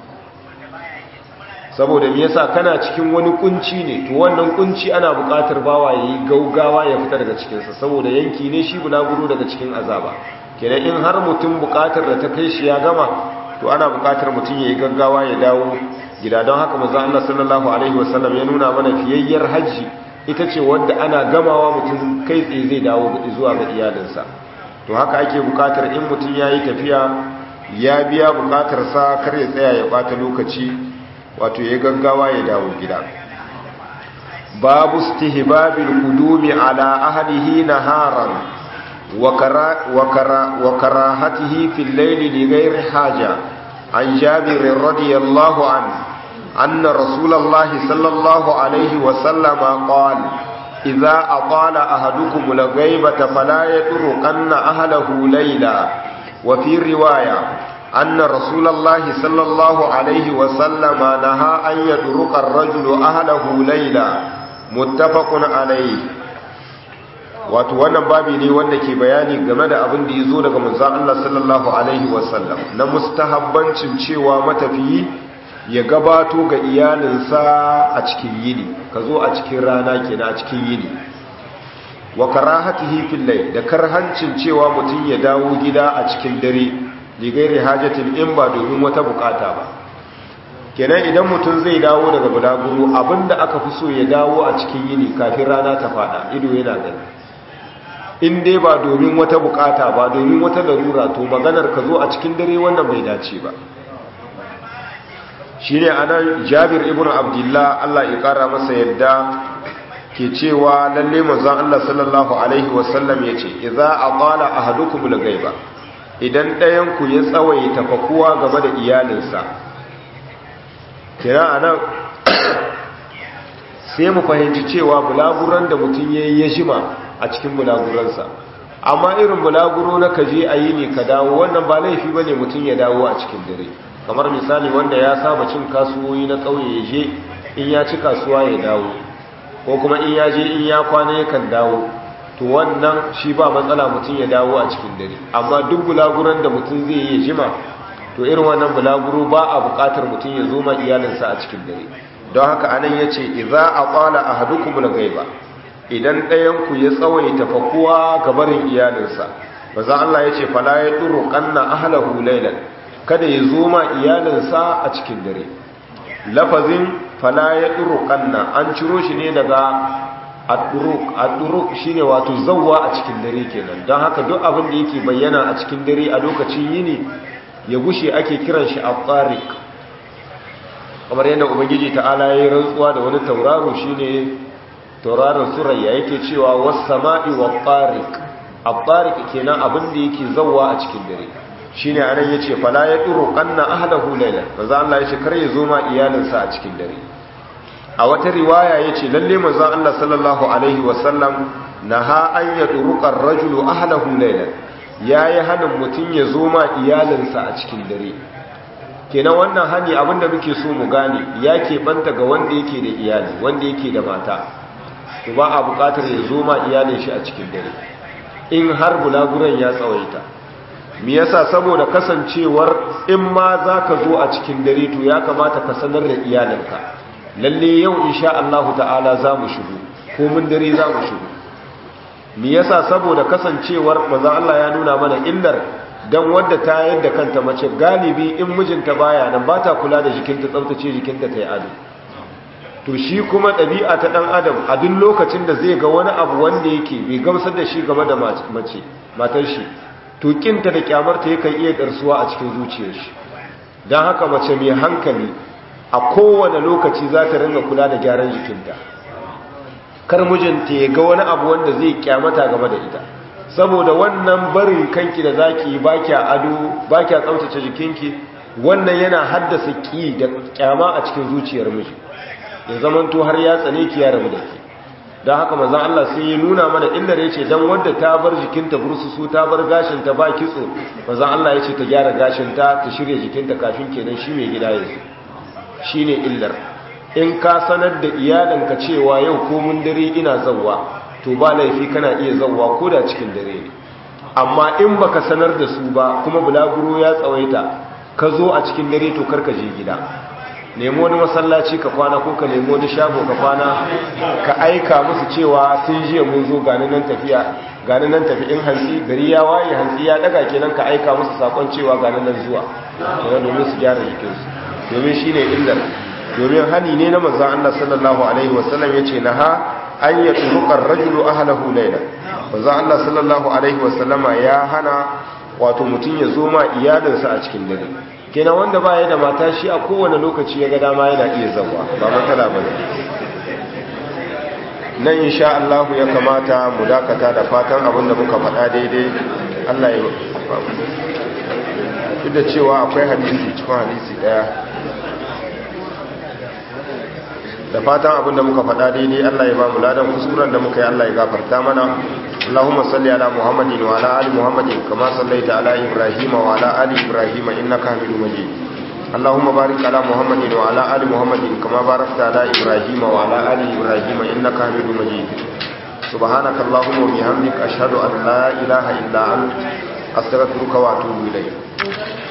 saboda me yasa kana cikin wani kunci ne to wannan kunci ana buƙatar bawa yayi gaugawa ya fita daga cikin sa saboda yanki ne shi bulaguro daga cikin azaba kenan in har mutum buƙatar da ta kai shi ya gama to ana buƙatar mutum yayi gaggawa ya dawo gida don haka manzo Allah sallallahu alaihi wasallam ya nuna mana fiyayyar haji ita ce wanda ana gamawa mutum kai tsaye zai dawo zuwa ga iyalinsa to haka ake buƙatar in mutum yayi tafiya ya biya buƙatar sa kar ya tsaya ya bata lokaci wato ya gaggawa ya dawo gida babu istihbabil qudumi ala ahlihi naharan wa kara wa kara wa karahatihi fil layli li ghairi haja an jabir radiyallahu anhu anna rasulullahi sallallahu alayhi wa sallama qala idza aqala ahadukum al-ghaibata fala yatruqanna ahlahu layla wa fi riwaya anna rasulullahi sallallahu alaihi wa sallama naha an yatruqa ar-rajulu ahlahu layla muttafaqun alayhi wato wannan babi ne wanda ke bayani game da abin da ya zo daga manzan Allah sallallahu Alaihi wasallam na mustahabbancin cewa matafiyi ya gabato ga iyalinsa a cikin yini ka zo a cikin rana kenan a cikin yini wa karahatihi fil layl da karhancin cewa mutum ya dawo gida a cikin dare ligairi hajatin in ba domin wata bukata ba kenan idan mutum zai dawo daga bulaguro abinda aka fi so ya dawo a cikin yini kafin rana ta fada ido yana gani in dai ba domin wata bukata ba domin wata larura to maganar ka zo a cikin dare wannan bai dace ba shi ne a nan jabir ibn abdullah allah ya kara masa yadda ke cewa lalle manzon allah sallallahu alaihi wasallam ya ce idza aqala ahadukum al-ghaiba idan ɗayan ku ya tsawaita fakuwa game da iyalinsa kira anan sai mu fahimci cewa bulaguran da mutum yayi ya jima a cikin bulaguransa amma irin bulaguro na kaje a yi ne ka dawo wannan ba laifi ba ne mutum ya dawo a cikin dare kamar misali wanda ya saba cin kasuwoyi na ƙauye ya je in ya ci kasuwa ya dawo ko kuma in ya je in ya kwana yakan dawo to wannan shi ba matsala mutum ya dawo a cikin dare amma duk bulaguran da mutum zai yi jima to irin wannan bulaguro ba a buƙatar mutum ya zo ma iyalinsa a cikin dare don haka anan ya ce idza aqala ahadukum al-ghaiba idan ɗayanku ya tsawaita fakuwa ga barin iyalinsa ba za Allah ya ce fala ya ɗuru ƙanna ahalahu lailan kada ya zo ma iyalinsa a cikin dare lafazin fala ya ɗuru ƙanna an ciro shi ne daga adduruk shi ne wato zauwa a cikin dare kenan don haka duk abin da yake bayyana a cikin dare a lokacin yini ya gushe ake kiran shi a tsarik kamar yadda ubangiji ta'ala ya yi rantsuwa da wani tauraro shi ne tauraron surayya yake cewa was-sama'i wat-tariq at-tariq kenan abin da yake zawwa a cikin dare shine anan yace fala yadru qanna ahlahu laylan manzo Allah yace kar ya zo ma iyalinsa a cikin dare a wata riwaya yace lalle manzo Allah sallallahu alaihi wasallam naha an yadruqa ar-rajulu ahlahu laylan yayi hanin mutun ya zo ma iyalinsa a cikin dare kenan wannan hani abinda muke so mu gane yake banta ga wanda yake da iyali wanda yake da mata to ba a bukatar ya zo ma iyalin shi a cikin dare in har bulaguran ya tsawaita me yasa saboda kasancewar in ma za ka zo a cikin dare to ya kamata ka sanar da iyalinka lalle yau insha Allah ta'ala za mu shigo ko mun dare za mu shigo me yasa saboda kasancewar manzo Allah ya nuna mana illar dan wadda ta yadda kanta mace galibi in mijinta baya nan ba ta kula da jikinta tsaftace jikinta ta yi ado to shi kuma ɗabi'a ta ɗan adam a duk lokacin da zai ga wani abu wanda yake bai gamsar da shi game da mace matar shi to kinta da kyamarta yakan iya ɗarsuwa a cikin zuciyar shi don haka mace mai hankali a kowane lokaci za ta ringa kula da gyaran jikinta kar mijinta ya ga wani abu wanda zai kyamata game da ita saboda wannan barin kanki da zaki yi baki ado baki tsaftace jikinki wannan yana haddasa ki da kyama a cikin zuciyar miji ya zamanto har ya tsane ki ya rabu da ke don haka manzan Allah sai ya nuna mana illar ya ce don wadda ta bar jikinta bursusu ta bar gashinta ba kitso manzan Allah ya ce ta gyara gashinta ta shirya jikinta kafin kenan shi mai gida ya shi ne illar in ka sanar da iyalinka cewa yau ko mun dare ina zawwa to ba laifi kana iya zawwa ko da cikin dare ne amma in baka sanar da su ba kuma bulaguro ya tsawaita ka zo a cikin dare to karka je gida nemo wani masallaci ka kwana ko ka nemo wani shago ka kwana ka aika musu cewa sun jiya mun zo gani nan tafiya gani nan tafi in hantsi gari ya waye hantsi ya daga kenan ka aika musu sakon cewa gani nan zuwa kuma domin su gyara jikinsu domin shi ne illar domin hani ne na manzan Allah sallallahu alaihi wasallam ya ce na ha an yi turukar rajulu ahalahu laila manzan Allah sallallahu alaihi wasallama ya hana wato mutum ya zo ma iyalinsa a cikin dare kenan wanda ba ya da mata shi a kowane lokaci ya ga dama yana iya zawa ba matsala ba ne nan insha Allah ya kamata mu dakata da fatan abin da muka faɗa daidai Allah ya duk da cewa akwai hadisi cikin hadisi ɗaya da fatan abin da muka faɗa daidai Allah ya ba mu ladan kusuran da muka yi Allah ya gafarta mana Allahumma salli ala Muhammadin wa ala ali Muhammadin kama sallaita ala Ibrahim wa ala ali Ibrahim innaka Hamidum Majid Allahumma barik ala Muhammadin wa ala ali Muhammadin kama barakta ala Ibrahim wa ala ali Ibrahim innaka Hamidum Majid سبحانك اللهم وبحمدك أشهد أن لا إله إلا أنت أستغفرك وأتوب إليك